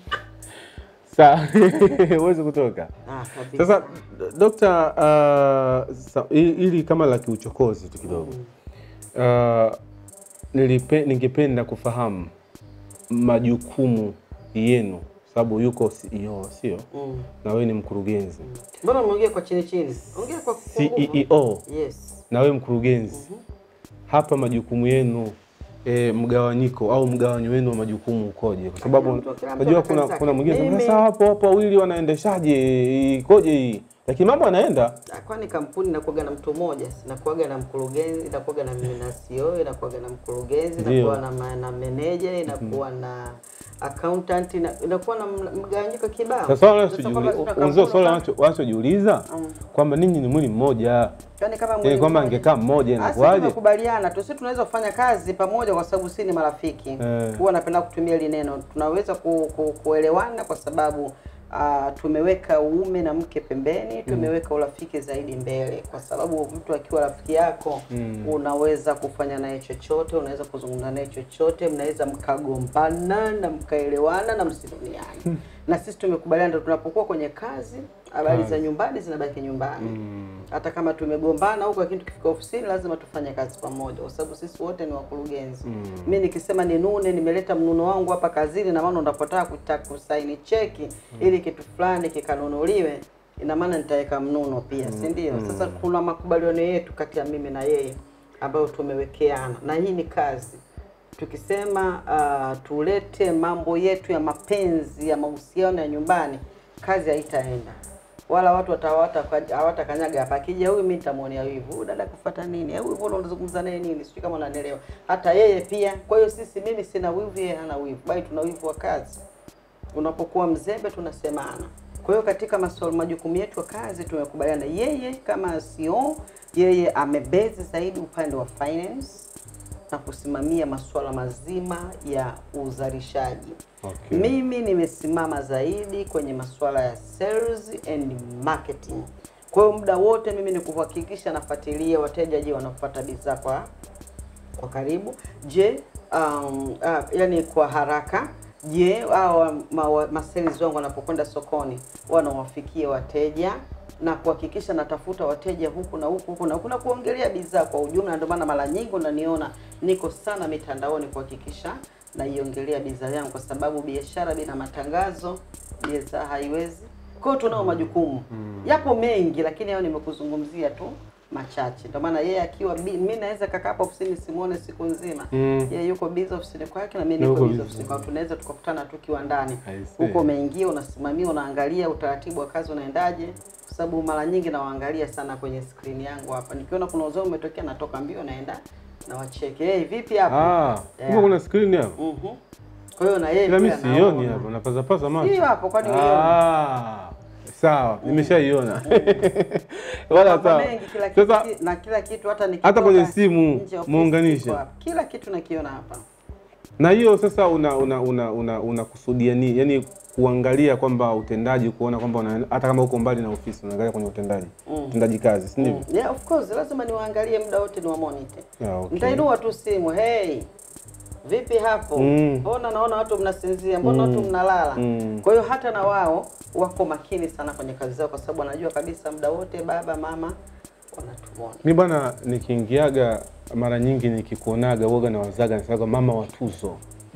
Sawa. Huwezi kutoka. Ah, kabisa. Sasa dokta, uh, sa, i- ili kama la kiuchokozi tu kidogo uh, nilipe, ningependa kufahamu majukumu yenu sababu yuko CEO sio, Mm. na wewe ni mkurugenzi Mbona umeongea kwa chini chini? Ongea kwa kwa nguvu. CEO Yes. na wewe mkurugenzi, hapa majukumu yenu e, mgawanyiko au mgawanyo wenu wa majukumu ukoje? Kwa sababu mtu- kila mtu najua ana kazi kuna zake. kuna mwingine Mimi- sasa hapo hapo wawili wanaendeshaje, ikoje hii? Lakini mambo yanaenda Ah, Kwani kampuni inakuwaga na mtu mmoja, inakuwaga na mkurugenzi, inakuwaga na mimi na CEO, inakuwaga na mkurugenzi, Ndio. inakuwa na, ma- na manager, inakuwa na accountant, ina- inakuwa na mla- mgawanyiko kibao. sasa. Wale Sasa kwamba tuna wanachojiuliza kampuni swala kama- wanacho- wanachojiuliza kwamba ninyi ni mwili mmoja, Yaani kama yani mwili kwamba mmoja. angekaa mmoja Ah, sisi inakuwaje? tumekubaliana tu, sisi tunaweza kufanya kazi pamoja kwa sababu sisi ni marafiki. Eh. Huwa napenda kutumia hili neno, tunaweza ku, ku, kuelewana kwa sababu uh, tumeweka uume na mke pembeni, tumeweka urafiki zaidi mbele, kwa sababu mtu akiwa rafiki yako Mm. unaweza kufanya naye chochote, unaweza kuzungumza naye chochote, mnaweza mkagombana na mkaelewana na msiduniane. na sisi tumekubaliana, ndio tunapokuwa kwenye kazi, habari za nyumbani zinabaki nyumbani hata kama tumegombana huko, lakini tukifika ofisini lazima tufanye kazi pamoja, kwa sababu sisi wote ni wakurugenzi. Mm. Mi nikisema ninune, nimeleta mnuno wangu hapa kazini, na maana unapotaka kutaka kusaini cheki ili kitu fulani kikanunuliwe, ina maana nitaweka mnuno pia, si ndio? Sasa kuna makubaliano yetu kati ya mimi na yeye ambayo tumewekeana, na hii ni kazi tukisema uh, tulete mambo yetu ya mapenzi ya mahusiano ya nyumbani, kazi haitaenda wala watu watawata hawatakanyaga hapa. Akija huyu mimi nitamwonea wivu, huyu dada kufuata nini? Huyu mbona unazungumza naye nini? Sijui kama unanielewa. Hata yeye pia. Kwa hiyo sisi, mimi sina wivu, yeye hana wivu, bali tuna wivu wa kazi. Unapokuwa mzembe, tunasemana. Kwa hiyo katika masuala majukumu yetu ya kazi tumekubaliana, yeye kama CEO, yeye amebezi zaidi upande wa finance na kusimamia masuala mazima ya uzalishaji. Okay. Mimi nimesimama zaidi kwenye masuala ya sales and marketing. Kwa hiyo muda wote mimi ni kuhakikisha nafuatilia wateja, je, wanafuata bidhaa kwa kwa karibu? Je, um, uh, yani kwa haraka? Je, hao ma, masales wangu wanapokwenda sokoni wanawafikia wateja na kuhakikisha natafuta wateja huku na huku huku na huku na kuongelea bidhaa kwa ujumla. Ndio maana mara nyingi unaniona niko sana mitandaoni kuhakikisha naiongelea bidhaa yangu, kwa sababu biashara bila matangazo bidhaa haiwezi. Kwa hiyo tunao majukumu yapo mengi, lakini hayo nimekuzungumzia tu machache. Ndio maana yeye akiwa bi- mimi naweza kakaa hapa ofisini simuone siku nzima Mm. yeye yuko busy ofisini kwake na mimi Na niko uko busy busy. ofisini kwangu, tunaweza tukakutana tu kiwandani I see. huko umeingia unasimamia, unaangalia utaratibu wa kazi unaendaje, kwa sababu mara nyingi nawaangalia sana kwenye screen yangu hapa. Nikiona kuna uzao umetokea, natoka mbio naenda na wacheke, hey, vipi hapo? Ah, kumbe Yeah. kuna screen hapo. Mhm. Kwa hiyo na yeye Ila mimi pia sioni anaona. hapo, napaza paza macho. Hiyo hapo, kwani uioni? Ah, sawa, nimeshaiona. Wala Mambo sawa. mengi, kila kitu, Sasa na kila kitu hata nikitoka hata kwenye simu nje ya ofisi muunganishe. kiko hapa. Kila kitu nakiona hapa. na hiyo sasa una una una una unakusudia nini? Yaani kuangalia kwamba utendaji, kuona kwamba una- hata kama uko mbali na ofisi unaangalia kwenye utendaji. Mm. Utendaji kazi, si ndivyo? Mm. Yeah, of course lazima niwaangalie muda wote ni wa monitor. Yeah, okay. Nitainua tu simu, hey, vipi hapo? Mm. Mbona naona watu mnasinzia, mbona watu mnalala? Mm. Kwa hiyo hata na wao wako makini sana kwenye kazi zao, kwa sababu wanajua kabisa muda wote baba mama wanatumona. Mi bwana, nikiingiaga mara nyingi nikikuonaga uoga na wazaga nasemaga mama wa tuzo,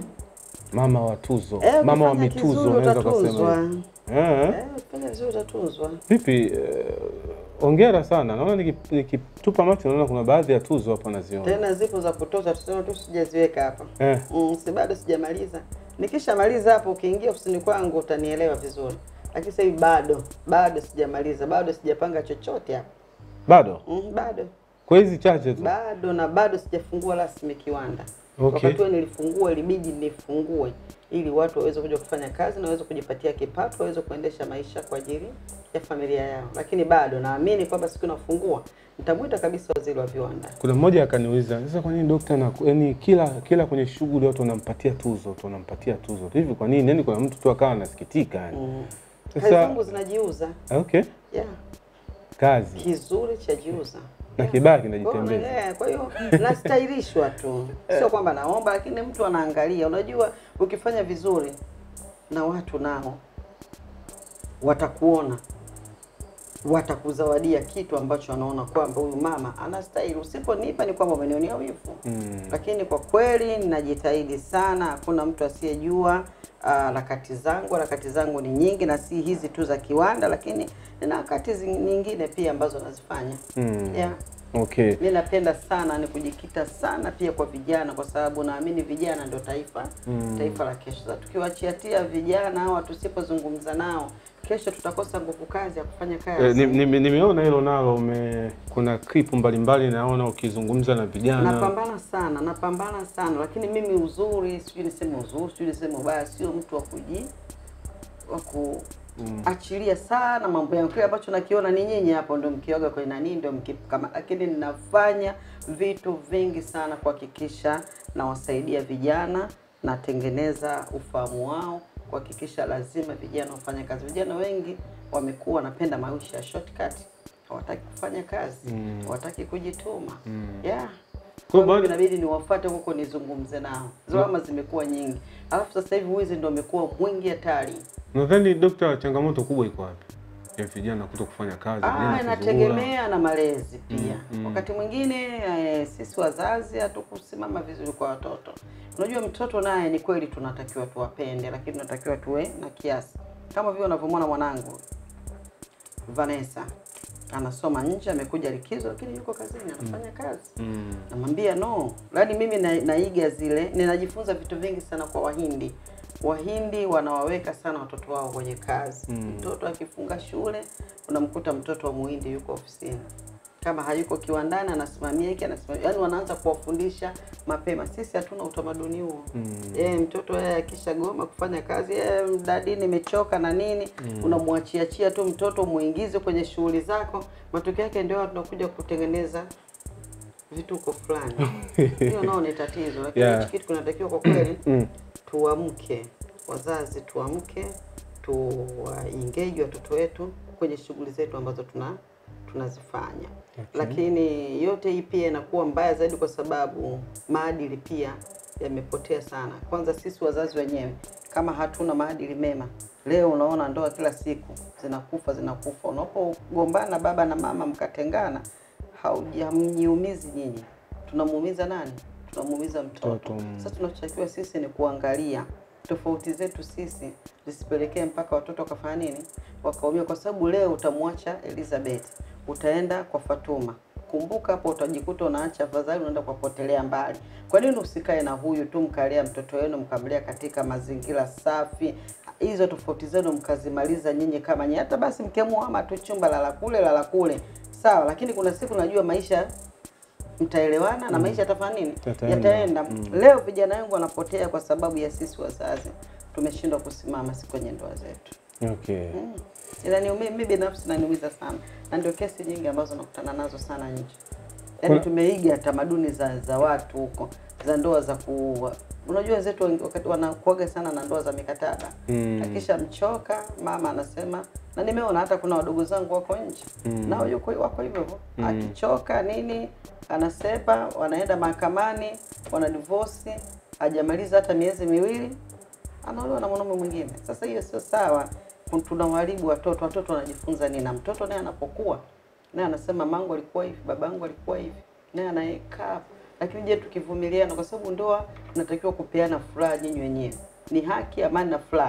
mama wa tuzo, Eh, mama wa ukifanya mituzo, kizuri unaweza utatunzwa. kusema eh. Eh, ukifanya vizuri utatunzwa. Vipi, eh, ongera sana. Naona niki- nikitupa macho naona kuna baadhi ya tuzo hapo naziona. Tena zipo za kutosha, tuseme tu sijaziweka hapa. Eh, Mm, si bado sijamaliza. Nikishamaliza hapo, ukiingia ofisini kwangu utanielewa vizuri, lakini sasa hivi bado bado sijamaliza, bado sijapanga chochote hapa. bado Mm, bado kwa hizi chache tu. bado na bado sijafungua rasmi kiwanda. Okay. Wakati huo nilifungua, ilibidi nifungue ili watu waweze kuja kufanya kazi na waweze kujipatia kipato, waweze kuendesha maisha kwa ajili ya familia yao, lakini bado naamini kwamba siku nafungua nitamwita kabisa waziri wa viwanda. Kuna mmoja akaniuliza sasa, kwa nini dokta na yani kila kila kwenye shughuli watu wanampatia tuzo tu, wanampatia tuzo tu hivi, kwa nini? Yani kuna mtu tu akawa anasikitika yani. Mm. Sasa- Kazi zangu zinajiuza. Okay, Yeah. kazi Kizuri cha jiuza. na kibaya Kwa hiyo kinajitembeza. unaelewa, Kwa hiyo nastahilishwa tu, sio kwamba naomba, lakini mtu anaangalia. Unajua, ukifanya vizuri na watu nao watakuona watakuzawadia kitu ambacho wanaona kwamba huyu mama anastahili. Usiponipa ni kwamba umenionea wivu. Mm. Lakini kwa kweli ninajitahidi sana, hakuna mtu asiyejua ah, harakati zangu. Harakati zangu ni nyingi na si hizi tu za kiwanda, lakini nina harakati zi- nyingine pia ambazo nazifanya. Mm. Yeah. Okay. Mi napenda sana ni kujikita sana pia kwa vijana, kwa sababu naamini vijana ndio taifa Mm. taifa la kesho. Sasa tukiwachiatia vijana hawa, tusipozungumza nao, kesho tutakosa nguvu kazi ya kufanya kazi. Eh, ni- ni- nimeona hilo nalo ume, kuna clip mbalimbali naona ukizungumza na vijana Napambana sana, napambana sana, lakini mimi uzuri, sijui niseme uzuri, sijui niseme ubaya, sio mtu wa kuji wa kuachilia sana mambo yangu. Kile ambacho nakiona ni nyinyi hapo ndio mkioga kwenye nani, ndio mkikama, lakini ninafanya vitu vingi sana kuhakikisha nawasaidia vijana, natengeneza ufahamu wao, kuhakikisha lazima vijana wafanye kazi. Vijana wengi wamekuwa wanapenda maisha ya shortcut, hawataki kufanya kazi, Mm. hawataki kujituma Mm. yeah. Kwa Kwa hiyo baada- inabidi niwafuate huko nizungumze nao. Zalama zimekuwa nyingi, alafu sasa hivi wizi ndio umekuwa mwingi hatari. nadhani dokta, changamoto kubwa iko wapi ya vijana kuto kufanya kazi? Ah, vijana kuzurura? inategemea na malezi pia. Mm, mm. Wakati mwingine eh, sisi wazazi hatukusimama vizuri kwa watoto. Unajua mtoto naye ni kweli tunatakiwa tuwapende, lakini tunatakiwa tuwe na kiasi, kama vile unavyomwona mwanangu Vanessa anasoma nje, amekuja likizo, lakini yuko kazini anafanya kazi Mm. namwambia no, yaani mimi na, naiga zile, ninajifunza vitu vingi sana kwa Wahindi. Wahindi wanawaweka sana watoto wao kwenye kazi. Mm. Mtoto akifunga shule, unamkuta mtoto wa Muhindi yuko ofisini, kama hayuko kiwandani anasimamia hiki, anasimamia, yaani wanaanza kuwafundisha mapema. Sisi hatuna utamaduni huo. Mm. Eh, mtoto yeye akisha goma kufanya kazi, eh, dadi nimechoka na nini, Mm. unamwachiachia tu mtoto muingize kwenye shughuli zako, matokeo yake ndio tunakuja kutengeneza vituko fulani. Hiyo nao ni tatizo, lakini Yeah. hichi kitu kinatakiwa kwa kweli Mm. tuamke, wazazi tuamke, tuwaengage watoto wetu kwenye shughuli zetu ambazo tuna tunazifanya Okay. lakini yote hii pia inakuwa mbaya zaidi kwa sababu maadili pia yamepotea sana. Kwanza sisi wazazi wenyewe kama hatuna maadili mema, leo unaona ndoa kila siku zinakufa zinakufa. Unapogombana baba na mama mkatengana, hauji- hamjiumizi nyinyi, tunamuumiza nani? Tunamuumiza mtoto. Mtoto, mm. Sasa tunachotakiwa sisi ni kuangalia tofauti zetu sisi zisipelekee mpaka watoto wakafanya nini, wakaumia. Kwa sababu leo utamwacha Elizabeth, utaenda kwa Fatuma. Kumbuka hapo utajikuta unaacha afadhali, unaenda kuwapotelea mbali. Kwa nini usikae na huyu tu mkalea mtoto wenu mkamlea katika mazingira safi? Hizo tofauti zenu mkazimaliza nyinyi kama nyinyi, hata basi mkiamua tu chumba lala kule lala kule, sawa, lakini kuna siku najua maisha mtaelewana na Mm. maisha yatafanya nini, Yataenda. yataenda. Mm. Leo vijana wengi wanapotea kwa sababu ya sisi wazazi tumeshindwa kusimama si kwenye ndoa zetu. Okay. Mm. Inaniumia mimi binafsi inaniumiza sana, na ndio kesi nyingi ambazo nakutana nazo sana nje. Yaani Kuna- tumeiga tamaduni za za watu huko za ndoa za ku unajua wenzetu wengi wakati wanakuaga sana na ndoa za mikataba Mm. akisha mchoka mama anasema, na nimeona hata kuna wadogo zangu wako nje Mm. nao yuko wako hivyo hivyo Mm. akichoka nini anasepa, wanaenda mahakamani, wana divorce, hajamaliza hata miezi miwili anaolewa na mwanaume mwingine. Sasa hiyo sio sawa, Kun- tunawaharibu watoto. Watoto wanajifunza nini? Na mtoto naye anapokuwa naye anasema mangu alikuwa hivi, babangu alikuwa hivi, naye anayekaa hapo. Lakini je, tukivumiliana, kwa sababu ndoa tunatakiwa kupeana furaha nyinyi wenyewe, ni haki, amani na furaha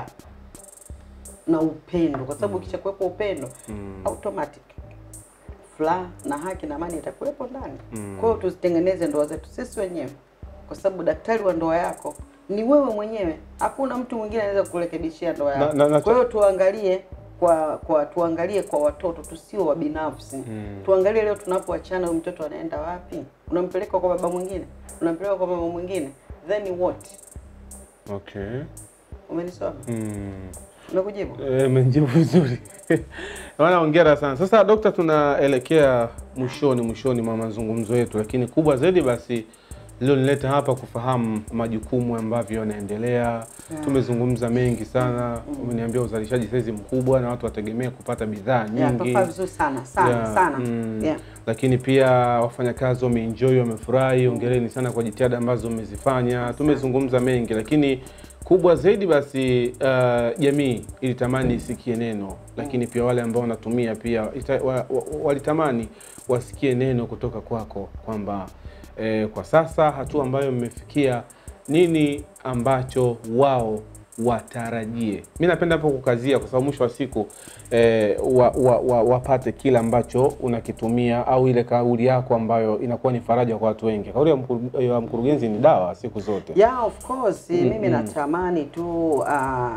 na upendo, kwa sababu ukishakuwepo upendo Mm. automatic furaha na haki na amani itakuwepo ndani. Mm. Kwa hiyo tuzitengeneze ndoa zetu sisi wenyewe, kwa sababu daktari wa ndoa yako ni wewe mwenyewe. Hakuna mtu mwingine anaweza kukurekebishia ndoa Na- yako. na- na- Kwa hiyo tuangalie kwa kwa tuangalie kwa watoto, tusio wa binafsi. Mm. Tuangalie leo tunapoachana, huyu mtoto anaenda wapi? Unampeleka kwa baba mwingine, unampeleka kwa mama mwingine, then what? Okay. Umenisoma? Mm. Umekujibu? Eh, Umejibu vizuri. Bwana, hongera sana. Sasa dokta, tunaelekea mwishoni mwishoni mwa mazungumzo yetu, lakini kubwa zaidi basi lililonileta hapa kufahamu majukumu ambavyo yanaendelea. Tumezungumza mengi sana, umeniambia uzalishaji saizi mkubwa na watu wategemea kupata bidhaa Yeah, nyingi. tofaa vizuri sana sana Yeah, sana. mm. Yeah. Lakini pia wafanyakazi wameenjoy, wamefurahi. Hongereni sana kwa jitihada ambazo mmezifanya. Tumezungumza mengi, lakini kubwa zaidi basi uh, jamii ilitamani isikie neno, lakini pia wale ambao wanatumia pia ita, wa, wa, walitamani wasikie neno kutoka kwako kwamba eh, kwa sasa hatua ambayo mmefikia, nini ambacho wao watarajie. Mi napenda hapo kukazia, kwa sababu mwisho wa siku eh, wa, wa, wa, wapate kile ambacho unakitumia au ile kauli yako ambayo inakuwa ni faraja kwa watu wengi. Kauli ya, mkuru, ya mkurugenzi ni dawa siku zote. Yeah, of course Mm, mimi mm. natamani tu uh,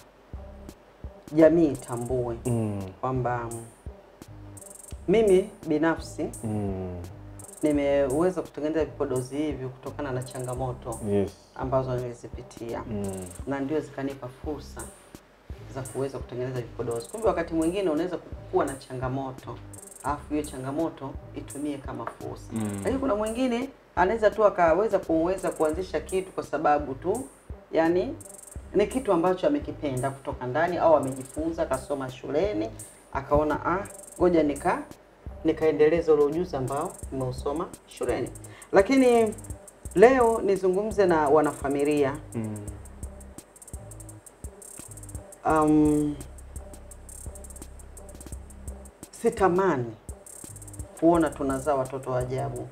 jamii itambue Mm, kwamba mm, mimi binafsi mm, nimeweza kutengeneza vipodozi hivi kutokana na changamoto yes. ambazo nilizipitia Mm, na ndio zikanipa fursa za kuweza kutengeneza vipodozi. Kumbe wakati mwingine unaweza kuwa na changamoto alafu hiyo changamoto itumie kama fursa Mm. lakini kuna mwingine anaweza tu akaweza kuweza kuanzisha kitu kwa sababu tu yani ni kitu ambacho amekipenda kutoka ndani au amejifunza akasoma shuleni akaona ah, ngoja nika nikaendeleza ule ujuzi ambao nimeusoma shuleni. Lakini leo nizungumze na wanafamilia mm, um, sitamani kuona tunazaa watoto wa ajabu.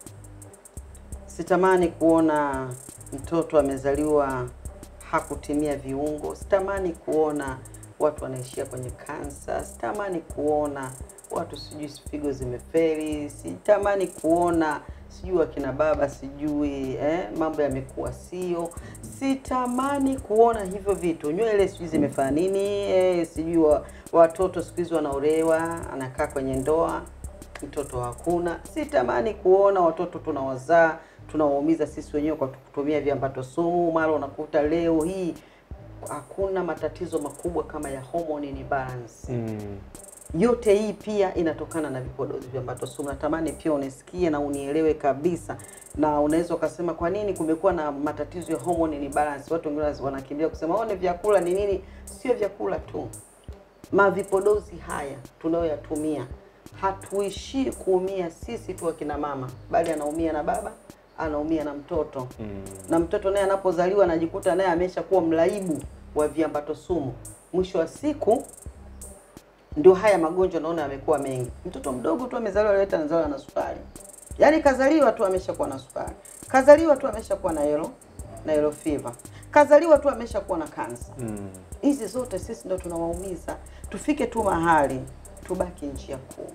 Sitamani kuona mtoto amezaliwa hakutimia viungo. Sitamani kuona watu wanaishia kwenye kansa. Sitamani kuona watu sijui figo zimeferi. Sitamani kuona sijui akina baba sijui eh, mambo yamekuwa sio. Sitamani kuona hivyo vitu, nywele sijui zimefanya nini eh, sijui wa, watoto siku hizi wanaolewa, anakaa kwenye ndoa mtoto hakuna. Sitamani kuona watoto tunawazaa tunawaumiza sisi wenyewe kwa kutumia viambato sumu. Mara unakuta leo hii hakuna matatizo makubwa kama ya hormone imbalance. mm, Yote hii pia inatokana na vipodozi vya ambato sumu. Natamani pia unisikie na unielewe kabisa, na unaweza ukasema kwa nini kumekuwa na matatizo ya hormone imbalance. Watu wengine wanakimbia kusema oh, ni vyakula ni nini. Sio vyakula tu, mavipodozi haya tunayoyatumia, hatuishii kuumia sisi tu akina mama, bali anaumia na baba, anaumia na mtoto mm. na mtoto naye anapozaliwa anajikuta naye ameshakuwa mlaibu wa viambato sumu. Mwisho wa siku ndio haya magonjwa naona yamekuwa mengi. Mtoto mdogo tu amezaliwa leo eti anazaliwa na sukari, yaani kazaliwa tu ameshakuwa na sukari, kazaliwa tu ameshakuwa na yellow na yellow fever, kazaliwa tu ameshakuwa na kansa. Mm. Hizi zote sisi ndo tunawaumiza. Tufike tu mahali tubaki njia kuu.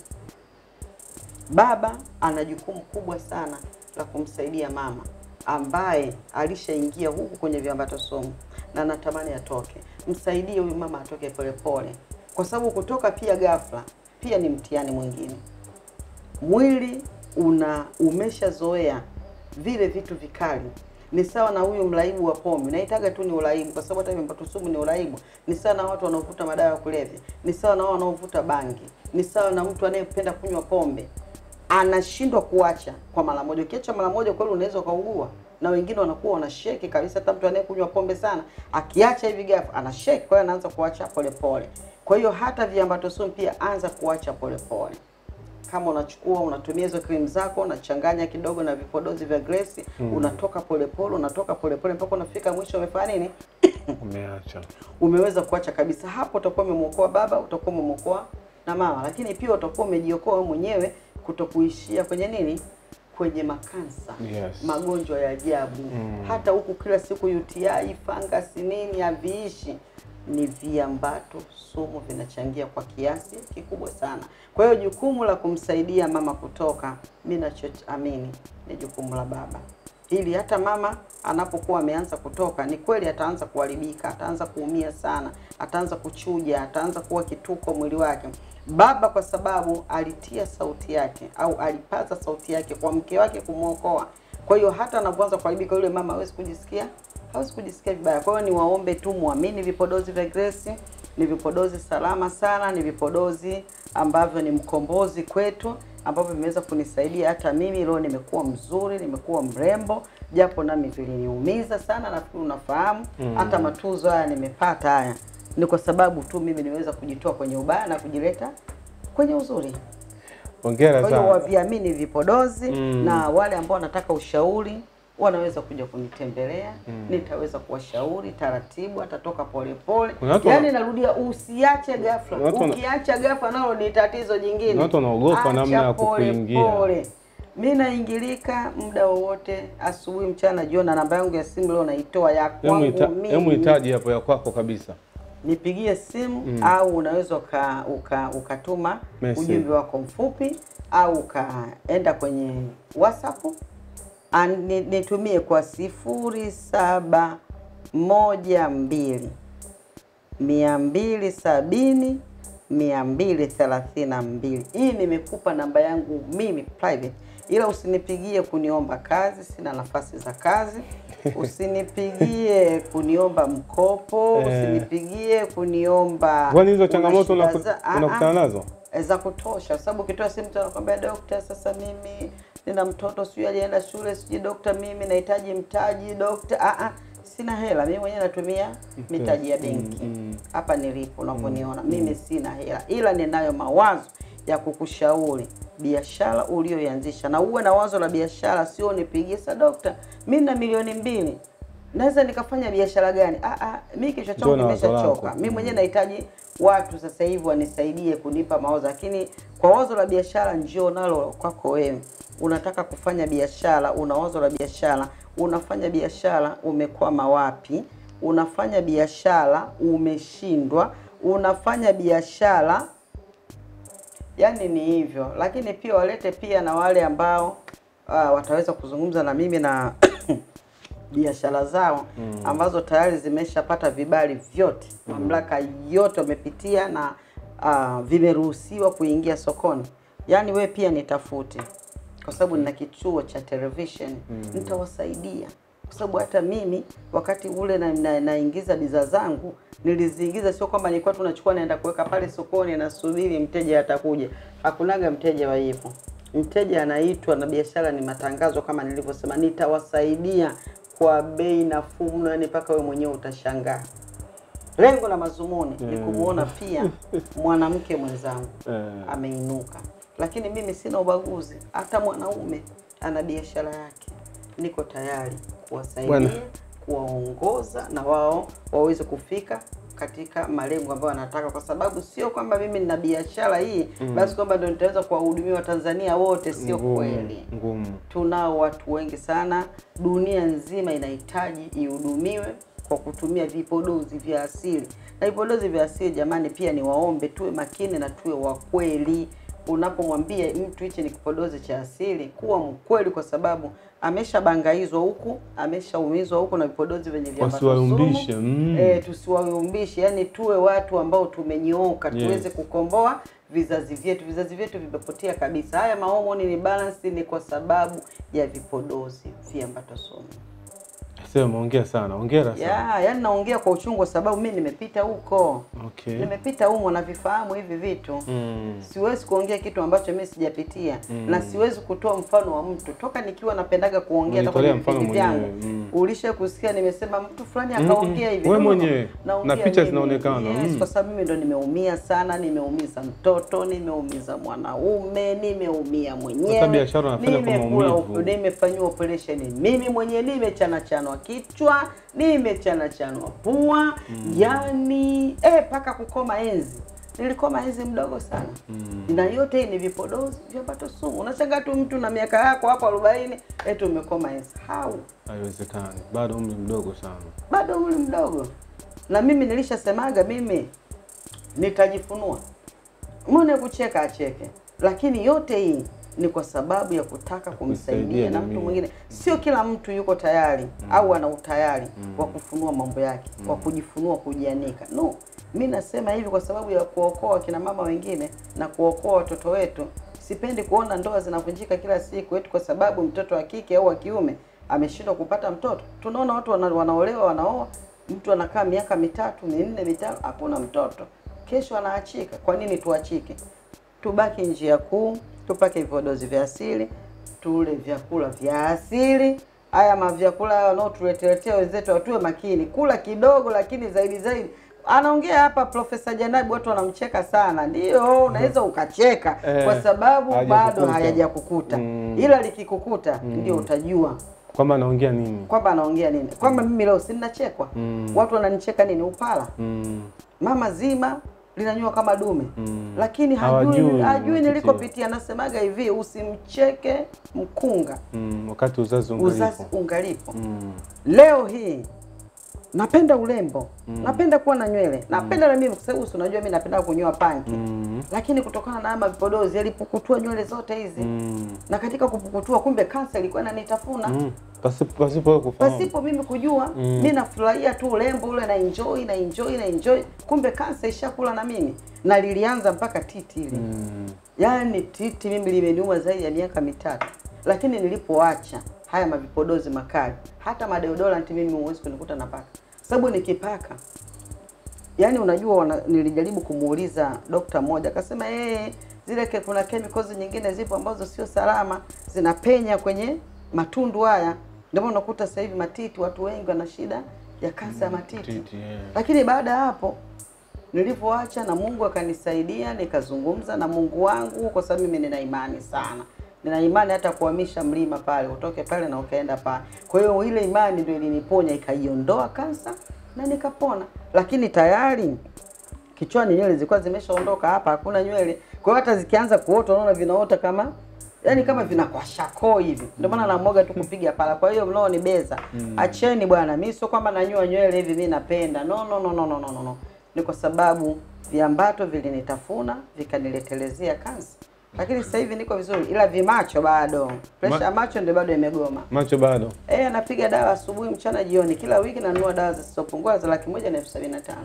Baba ana jukumu kubwa sana la kumsaidia mama ambaye alishaingia huku kwenye viambato sumu na natamani atoke. Msaidie huyu mama atoke polepole, kwa sababu kutoka pia ghafla pia ni mtihani mwingine. Mwili una umeshazoea vile vitu vikali. Ni sawa na huyu mraibu wa pombe, naitaga tu ni uraibu, kwa sababu hata viambato sumu ni uraibu. Ni sawa na watu wanaovuta madawa ya kulevya, ni sawa na wao wanaovuta bangi, ni sawa na mtu anayependa kunywa pombe anashindwa kuacha kwa mara moja. Ukiacha mara moja, kweli unaweza ukaugua, na wengine wanakuwa wanasheki kabisa. Hata mtu anayekunywa pombe sana akiacha hivi ghafla anasheki, kwa hiyo anaanza kuacha polepole. Kwa hiyo hata viambato sumu pia anza kuacha polepole. Kama unachukua unatumia hizo cream zako unachanganya kidogo na vipodozi vya Grace Mm. unatoka polepole, unatoka polepole mpaka unafika mwisho umefanya nini? Umeacha. umeweza kuacha kabisa. Hapo utakuwa umemwokoa baba, utakuwa umemwokoa na mama, lakini pia utakuwa umejiokoa wewe mwenyewe kutokuishia kwenye nini, kwenye makansa Yes. magonjwa ya ajabu Mm. hata huku kila siku UTI, fangasi nini haviishi. Ni viambato sumu vinachangia kwa kiasi kikubwa sana. Kwa hiyo jukumu la kumsaidia mama kutoka, mi nachoamini ni jukumu la baba, ili hata mama anapokuwa ameanza kutoka, ni kweli ataanza kuharibika, ataanza kuumia sana, ataanza kuchuja, ataanza kuwa kituko mwili wake. Baba kwa sababu alitia sauti yake au alipaza sauti yake kwa mke wake kumwokoa, kwa hiyo hata anapoanza kuharibika yule mama hawezi kujisikia hawezi kujisikia vibaya. Kwa hiyo niwaombe tu muamini vipodozi vya Grace, ni vipodozi salama sana, ni vipodozi ambavyo ni mkombozi kwetu, ambavyo vimeweza kunisaidia hata mimi leo nimekuwa mzuri, nimekuwa mrembo, japo nami viliniumiza sana, nafikiri unafahamu. Mm. Hata matuzo haya nimepata haya ni kwa sababu tu mimi nimeweza kujitoa kwenye ubaya na kujileta kwenye uzuri. Hongera Kwa hiyo sana. waviamini vipodozi Mm. na wale ambao wanataka ushauri wanaweza kuja kunitembelea Mm. nitaweza kuwashauri taratibu, atatoka polepole. Kuna watu Yaani wana- narudia, usiache ghafla. Kuna watu wana- Ukiacha ghafla nalo ni tatizo jingine. Kuna watu wanaogopa Acha namna ya pole kukuingia. pole. Mi naingilika muda wowote, asubuhi, mchana, jioni, na namba yangu ya simu leo naitoa ya Hemu kwangu ita- mimi hemu hitaji hapo ya kwako kabisa. nipigie simu Mm. au unaweza uka, uka, ukatuma Message. ujumbe wako mfupi au ukaenda kwenye WhatsApp An- ni- nitumie kwa sifuri saba moja mbili mia mbili sabini mia mbili thelathini na mbili. Hii nimekupa namba yangu mimi private, ila usinipigie kuniomba kazi, sina nafasi za kazi. Usinipigie kuniomba mkopo, Eh. usinipigie kuniomba Kwani hizo una changamoto shida unaku- za- Ah, unakutana ah nazo? za kutosha, kwa sababu ukitoa simu mtu anakwambia dokta, sasa mimi nina mtoto sijui alienda shule sijui dokta, mimi nahitaji mtaji dokta. Ah, ah, sina hela mimi mwenyewe natumia mitaji ya benki hapa nilipo unavyoniona mimi sina hela, ila ninayo mawazo ya kukushauri biashara ulioianzisha, na uwe na wazo la biashara, sio nipigie sa dokta, mimi na milioni mbili naweza nikafanya biashara gani? Ah, ah, mi kichwa changu Ndio na wazo kimeshachoka. lako. Mi mwenyewe nahitaji watu sasa hivi wanisaidie kunipa mawazo, lakini kwa wazo la biashara njio nalo kwako wewe. Unataka kufanya biashara, una wazo la biashara, unafanya biashara, umekwama wapi? Unafanya biashara, umeshindwa, unafanya biashara yani ni hivyo, lakini pia walete pia na wale ambao uh, wataweza kuzungumza na mimi na biashara zao Mm. ambazo tayari zimeshapata vibali vyote, mamlaka yote wamepitia na uh, vimeruhusiwa kuingia sokoni. Yaani we pia nitafute, kwa sababu nina kituo cha television Mm. nitawasaidia kwa sababu hata mimi wakati ule na, na, naingiza bidhaa zangu niliziingiza, sio kwamba nilikuwa tu nachukua naenda kuweka pale sokoni nasubiri mteja atakuja. Hakunaga mteja wa hivyo. Mteja anaitwa na biashara ni matangazo, kama nilivyosema, nitawasaidia kwa bei nafuu mno, yani mpaka wewe mwenyewe utashangaa. Lengo la mazumuni ni Mm. kumuona pia mwanamke mwenzangu Eh. ameinuka, lakini mimi sina ubaguzi. Hata mwanaume ana biashara yake, niko tayari kuwasaidia, Bwana. kuwaongoza na wao waweze kufika katika malengo ambayo wanataka, kwa sababu sio kwamba mimi nina biashara hii Mm. basi kwamba ndio nitaweza kuwahudumia Watanzania wote. Sio Ngumu, kweli. Ngumu. Tunao watu wengi sana, dunia nzima inahitaji ihudumiwe kwa kutumia vipodozi vya asili. Na vipodozi vya asili jamani, pia ni waombe tuwe makini na tuwe wa kweli. Unapomwambia mtu hichi ni kipodozi cha asili, kuwa mkweli, kwa sababu ameshabangaizwa huku, ameshaumizwa huku na vipodozi vyenye viambato Wasiwaumbishe, sumu. mm. Eh, tusiwaumbishe, yani tuwe watu ambao tumenyooka, Yes. tuweze kukomboa vizazi vyetu. Vizazi vyetu vimepotea kabisa. Haya mahomoni ni balance, ni kwa sababu ya vipodozi viambato sumu. Sema ongea sana, ongera sana. Ya, yani naongea kwa uchungu kwa sababu mimi nimepita huko. Okay. Nimepita humo na vifahamu hivi vitu. Mm. Siwezi kuongea kitu ambacho mimi sijapitia Mm. na siwezi kutoa mfano wa mtu toka nikiwa napendaga kuongea hata Unitolea kwenye mfano vipindi vyangu. mwenyewe, mm. Ulisha kusikia nimesema mtu fulani Mm, akaongea mm. hivi. Wewe No, no, no. mwenyewe. Naongea Na picha mimi. zinaonekana, Yes, mm. kwa sababu mimi ndo nimeumia sana, nimeumiza mtoto, nimeumiza mwanaume, nimeumia mwenyewe. Sasa biashara unafanya kwa nimekula maumivu. op- nimefanyiwa operation mimi mwenyewe, nimechanachanwa kichwa, nimechanachanwa pua, yani eh, mpaka kukoma enzi. Nilikoma enzi mdogo sana Mm. na yote hii ni vipodozi vyapata sumu. Unashangaa tu mtu na miaka yako hapo 40 eti umekoma enzi. How? Haiwezekani. Bado umri mdogo sana. Bado umri mdogo. Na mimi nilishasemaga mimi nitajifunua. Mbona kucheka acheke. Lakini yote hii ni kwa sababu ya kutaka kumsaidia Kusaidia na mtu jamii. mwingine. Sio kila mtu yuko tayari au ana utayari wa kufunua mambo yake, wa kujifunua, kujianika. No, mi nasema hivi kwa sababu ya kuokoa kina mama wengine na kuokoa watoto wetu. Sipendi kuona ndoa zinavunjika kila siku eti kwa sababu mtoto wa kike au wa kiume ameshindwa kupata mtoto. Tunaona watu wana, wanaolewa wanaoa, mtu anakaa miaka mitatu minne mitano, hakuna mtoto, kesho anaachika. Kwa nini tuachike? Tubaki njia kuu, tupake vipodozi vya asili, tule vyakula vya asili. Haya mavyakula haya wanaotuleteletea wenzetu, watuwe makini, kula kidogo, lakini zaidi zaidi anaongea hapa Profesa Janabi, watu wanamcheka sana. Ndio, unaweza ukacheka Eh, kwa sababu bado hajakukuta. hayajakukuta, Mm. ila likikukuta Mm. ndio utajua Kwamba anaongea nini? kwamba anaongea nini, kwamba mimi leo si ninachekwa, Mm. watu wananicheka nini, upala Mm. mama zima linanyua kama dume Mm. lakini Hawajui hajui, hajui mapitia. nilikopitia. Nasemaga hivi, usimcheke mkunga Mm. Wakati uzazi uzazi ungalipo. ungalipo. Mm. Leo hii napenda urembo Mm. napenda kuwa na nywele napenda na mimi, kwa sababu si unajua mimi napenda kunyoa panki Mm. lakini kutokana na haya mavipodozi yalipukutua nywele zote hizi Mm. na katika kupukutua, kumbe kansa ilikuwa inanitafuna Mm. Pasipo pasipo wewe kufahamu. pasipo mimi kujua Mm. mi nafurahia tu urembo ule na enjoy na enjoy na enjoy, kumbe kansa ishakula na mimi, na lilianza mpaka titi ile Mm. yaani titi mimi limeniuma zaidi ya miaka mitatu, lakini nilipoacha haya mavipodozi makali, hata madeodorant mimi huwezi kunikuta napaka, sababu nikipaka yaani unajua wana, nilijaribu kumuuliza dokta mmoja akasema yeye zile ke, kuna chemicals nyingine zipo ambazo sio salama zinapenya kwenye matundu haya, ndio maana unakuta sasa hivi matiti, watu wengi wana shida ya kansa ya matiti. Titi, yeah. Lakini baada ya hapo nilivyoacha na Mungu akanisaidia, nikazungumza na Mungu wangu, kwa sababu mimi nina imani sana, nina imani hata kuhamisha mlima pale, utoke pale na ukaenda pale. Kwa hiyo ile imani ndio iliniponya, ikaiondoa kansa na nikapona, lakini tayari kichwani nywele zilikuwa zimeshaondoka, hapa hakuna nywele. Kwa hiyo hata zikianza kuota, unaona vinaota kama yani kama vinakwashako hivi, ndio maana namoga tu kupiga pala. Kwa hiyo mnaonibeza Mm. acheni bwana, mi sio kwamba nanyua nywele hivi mi napenda, no no no no no no no, no. Ni kwa sababu viambato vilinitafuna vikaniletelezea kansa, lakini sasa hivi niko vizuri, ila vimacho bado, presha ya macho ndio bado imegoma. Macho bado. Eh, napiga dawa asubuhi, mchana, jioni, kila wiki nanunua dawa zisizopungua za laki moja na elfu sabini na tano.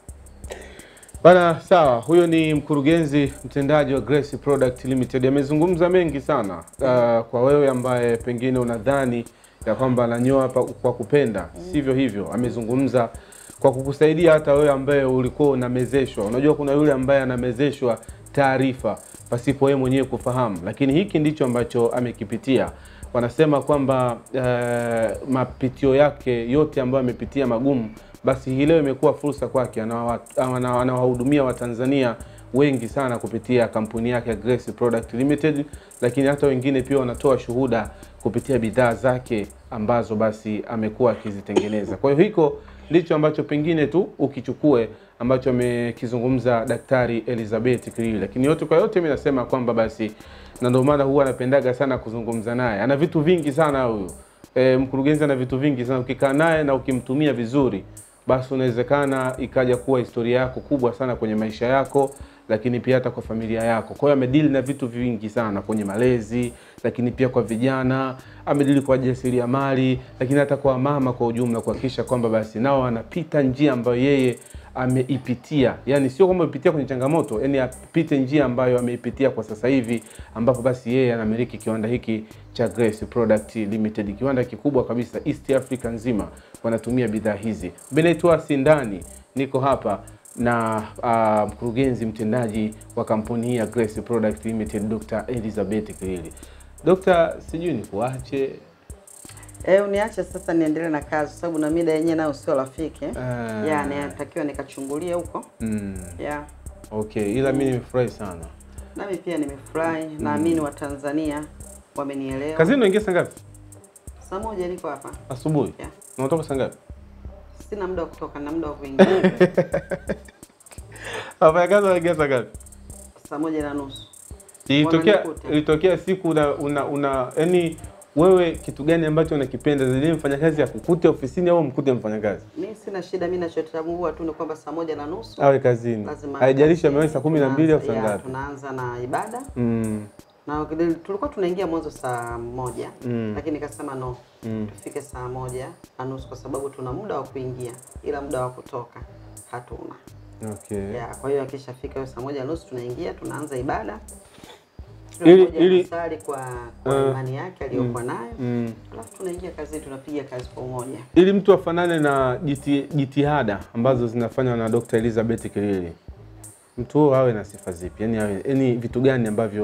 Bana, sawa. Huyo ni mkurugenzi mtendaji wa Grace Product Limited. Amezungumza mengi sana uh, kwa wewe ambaye pengine unadhani ya kwamba ananyoa pa- kwa kupenda, sivyo hivyo. Amezungumza kwa kukusaidia hata wewe ambaye ulikuwa unamezeshwa. Unajua kuna yule ambaye anamezeshwa taarifa pasipo yeye mwenyewe kufahamu, lakini hiki ndicho ambacho amekipitia. Wanasema kwamba uh, mapitio yake yote ambayo amepitia magumu basi hii leo imekuwa fursa kwake, anawa- ana- anawahudumia Watanzania wengi sana kupitia kampuni yake ya Grace Product Limited, lakini hata wengine pia wanatoa shuhuda kupitia bidhaa zake ambazo basi amekuwa akizitengeneza. Kwa hiyo hiko ndicho ambacho pengine tu ukichukue ambacho amekizungumza Daktari Elizabeth Kilili, lakini yote kwa yote, mimi nasema kwamba basi, na ndio maana huwa anapendaga sana kuzungumza naye, ana vitu vingi sana huyu e, mkurugenzi ana vitu vingi sana. Ukikaa naye na ukimtumia vizuri, basi unawezekana ikaja kuwa historia yako kubwa sana kwenye maisha yako, lakini pia hata kwa familia yako. Kwa hiyo amedili na vitu vingi sana kwenye malezi, lakini pia kwa vijana, amedili kwa jasiriamali, lakini hata kwa mama kwa ujumla, kuhakikisha kwamba basi nao wanapita njia ambayo yeye ameipitia, yani sio kwamba amepitia kwenye changamoto, yani apite njia ambayo ameipitia kwa sasa hivi, ambapo basi yeye anamiliki kiwanda hiki cha Grace Product Limited, kiwanda kikubwa kabisa East Africa nzima wanatumia bidhaa hizi. Mimi naitwa Sindani, niko hapa na uh, mkurugenzi mtendaji wa kampuni hii ya Grace Product Limited, Dr. Elizabeth Kilili. Dr. sijui nikuache Eh, uniache sasa niendelee na kazi sababu na mida yenyewe nayo sio rafiki. Eh. Ah. Ya, natakiwa nikachungulie huko. mm. Ya. Okay, ila mimi nimefurahi sana. Nami pia nimefurahi, naamini Watanzania wamenielewa. Kazini unaingia saa ngapi? Saa moja niko hapa. Asubuhi. Yeah. Na unatoka saa ngapi? Sina muda wa kutoka na muda wa kuingia. Wafanyakazi wanaingia saa ngapi? Saa moja na nusu. Ilitokea Wananikuta. ilitokea siku una una, una yani wewe kitu gani ambacho unakipenda zaidi mfanyakazi akukute ofisini au mkute mfanyakazi Mi sina shida, mi nachotambua tu ni kwamba saa moja na nusu awe kazini, lazima haijalishi kazini. amewahi saa kumi na mbili au saa Tunaanza- ya, ngapi? Tunaanza na ibada Mm. na tulikuwa tunaingia mwanzo saa moja Mm. lakini nikasema no Mm. tufike saa moja na nusu kwa sababu tuna muda wa kuingia ila muda wa kutoka hatuna. Okay. Ya, kwa hiyo akishafika hiyo saa moja na nusu tunaingia tunaanza ibada Ili- Kila mmoja ili- anasali kwa, kwa Uh, imani yake aliyokuwa mm, nayo mm. alafu tunaingia kazini tunapiga kazi kwa umoja. Ili mtu afanane na jiti, jitihada ambazo zinafanywa na Dr. Elizabeth Kilili, mtu huyo awe na sifa zipi? Yani, awe, yani vitu gani ambavyo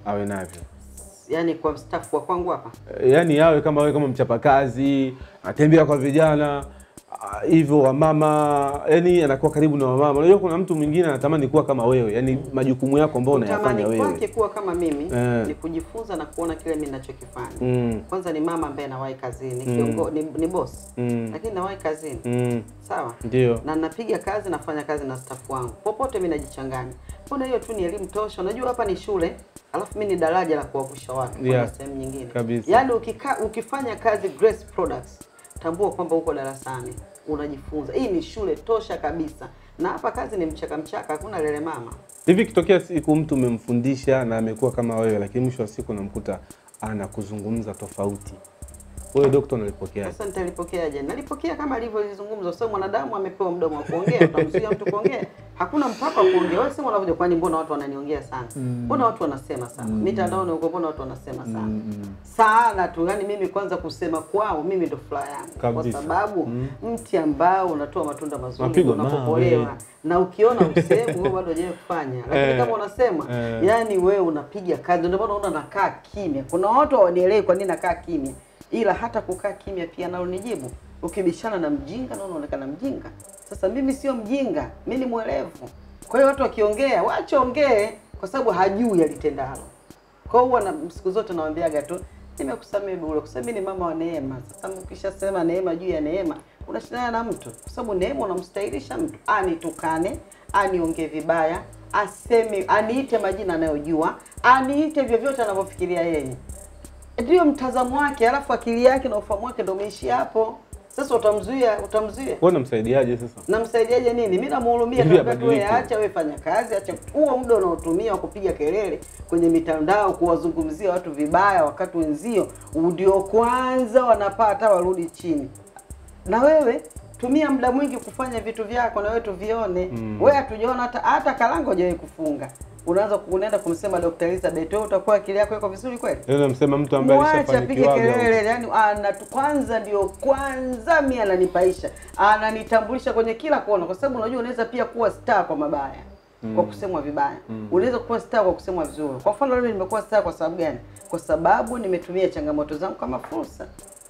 awe navyo Yaani kwa staff wa kwangu hapa Eh, yaani awe kama wewe kama mchapakazi atembea kwa vijana ah, hivyo wamama yani anakuwa karibu na wamama unajua kuna mtu mwingine anatamani kuwa kama wewe yani majukumu yako ambayo unayafanya tamani wewe kwake kuwa kama mimi Eh. ni kujifunza na kuona kile mimi ninachokifanya. Mm. Kwanza ni mama ambaye nawahi kazini, Mm. kiongo, ni, ni boss Mm. lakini nawahi kazini Mm. sawa Ndio. na napiga kazi nafanya kazi na staff wangu popote mimi najichanganya mbona hiyo tu ni elimu tosha unajua hapa ni shule alafu mimi ni daraja la kuwavusha watu kwenda Yeah. sehemu nyingine Kabisa. yaani ukika, ukifanya kazi Grace Products tambua kwamba uko darasani unajifunza hii ni shule tosha kabisa na hapa kazi ni mchaka mchaka hakuna lele mama hivi ikitokea siku mtu umemfundisha na amekuwa kama wewe lakini mwisho wa siku unamkuta anakuzungumza tofauti wewe dokta unalipokeaje Sasa nitalipokeaje? Nalipokea kama alivyozungumza, kwa sababu mwanadamu amepewa mdomo wa kuongea. Utamzuia mtu kuongea? Hakuna mpaka wa kuongea. Wewe sema unavyoja, kwani mbona watu wananiongea sana? Mm. Mbona watu wanasema sana? Mm. Mitandaoni huko mbona watu wanasema sana? Mm. Sana tu. Yaani mimi kwanza kusema kwao mimi ndo furaha yangu. Kwa Kabisa. sababu Mm. mti ambao unatoa matunda mazuri Mapigo unapopolewa mawe. na ukiona usehemu wewe bado hujawahi kufanya. Lakini Eh. kama unasema Eh. yani wewe unapiga kazi ndio maana unaona nakaa kimya. Kuna watu hawanielewi kwa nini nakaa kimya ila hata kukaa kimya pia nalo ni jibu. Ukibishana na mjinga na unaonekana mjinga. Sasa mimi sio mjinga, mimi ni mwelevu. Kwa hiyo watu wakiongea, wache ongee kwa sababu hajui alitendalo. Kwa hiyo huwa na siku zote nawaambiaga tu nimekusamehe bure, kwa sababu mimi ni mama wa neema. Sasa ukishasema neema juu ya neema, unashindana na mtu, kwa sababu neema unamstahilisha mtu, anitukane, aniongee vibaya, aseme, aniite majina anayojua, aniite vyovyote anavyofikiria yeye ndio mtazamo wake, alafu akili yake na ufahamu wake ndio umeishia hapo. Sasa utamzuia, utamzuia wewe unamsaidiaje sasa namsaidiaje nini? Mimi namhurumia, Ili naambia tu wewe abadilike. acha, wewe fanya kazi, acha huo muda unaotumia wa kupiga kelele kwenye mitandao, kuwazungumzia watu vibaya, wakati wenzio ndio kwanza wanapata warudi chini. Na wewe tumia muda mwingi kufanya vitu vyako, na wewe tuvione. Mm. Wewe hatujaona hata hata kalango hujawahi kufunga, unaanza unaenda kumsema Dr. Elizabeth, wewe utakuwa akili yako iko vizuri kweli? Leo namsema mtu ambaye Mwache apige alishafanikiwa kelele, yani anatu kwanza ndio kwanza mi ananipaisha, ananitambulisha kwenye kila kona, kwa sababu unajua unaweza pia kuwa star kwa mabaya Mm. kwa kusemwa vibaya Mm. unaweza kuwa star kwa kusemwa vizuri. Kwa mfano mimi nimekuwa star kwa sababu gani? Kwa sababu nimetumia changamoto zangu kama fursa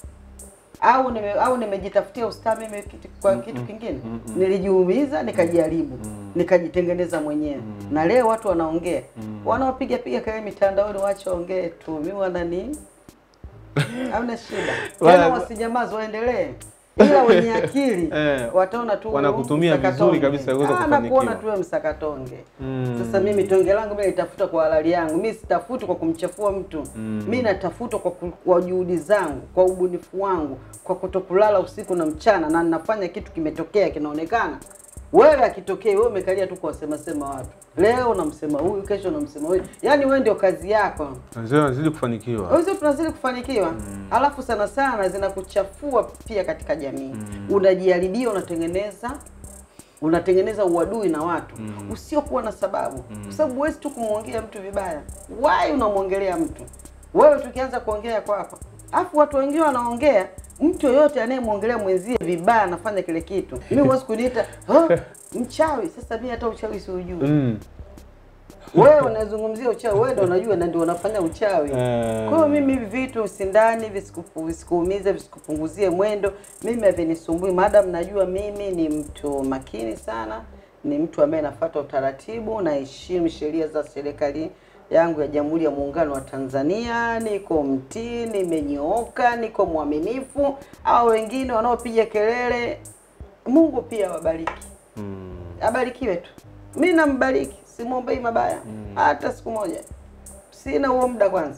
au nime, au nimejitafutia ustaa mimi kitu, kwa kitu kingine nilijiumiza nikajaribu nikajitengeneza mwenyewe na leo watu wanaongea wanaopiga piga kelele mitandaoni wache waongee tu mimi wanani hamna shida Wala- tena wasinyamaze waendelee ila wenye akili Eh, wataona tu wanakutumia vizuri msakatonge. kabisa kuweza Ah, kufanikiwa. nakuona tu wewe msakatonge Mm. sasa mimi tonge langu mimi nitafuta kwa halali yangu mimi sitafuti kwa kumchafua mtu Mm. mimi natafuta kwa, ku- kwa juhudi zangu kwa ubunifu wangu kwa kutokulala usiku na mchana na ninafanya kitu kimetokea kinaonekana wewe akitokea wewe umekalia tu kuwasema sema watu leo unamsema huyu kesho unamsema huyu yaani wewe ndio kazi yako Wazee wanazidi kufanikiwa hizo tunazidi kufanikiwa alafu sana sana zinakuchafua pia katika jamii unajiharibia unatengeneza unatengeneza uadui na watu usiokuwa na sababu kwa sababu huwezi tu kumwongea mtu vibaya wai unamwongelea mtu wewe tukianza kuongea kwako alafu watu wengine wanaongea mtu yoyote anayemwongelea mwenzie vibaya anafanya kile kitu mimi huwezi kuniita oh, mchawi sasa mimi hata uchawi siujui mm. wewe unazungumzia uchawi, wewe ndio unajua na ndio unafanya uchawi. Eh. Kwa hiyo mimi hivi vitu sindani visikupu- visikuumize, visikupunguzie mwendo, mimi havinisumbui, madam najua mimi ni mtu makini sana, ni mtu ambaye nafuata utaratibu, naheshimu sheria za serikali yangu ya Jamhuri ya Muungano wa Tanzania, niko mtii, nimenyooka, niko mwaminifu. Au wengine wanaopiga kelele, Mungu pia awabariki Mm. abarikiwe tu. Mi nambariki, simwombei mabaya hata siku moja. Sina huo muda kwanza,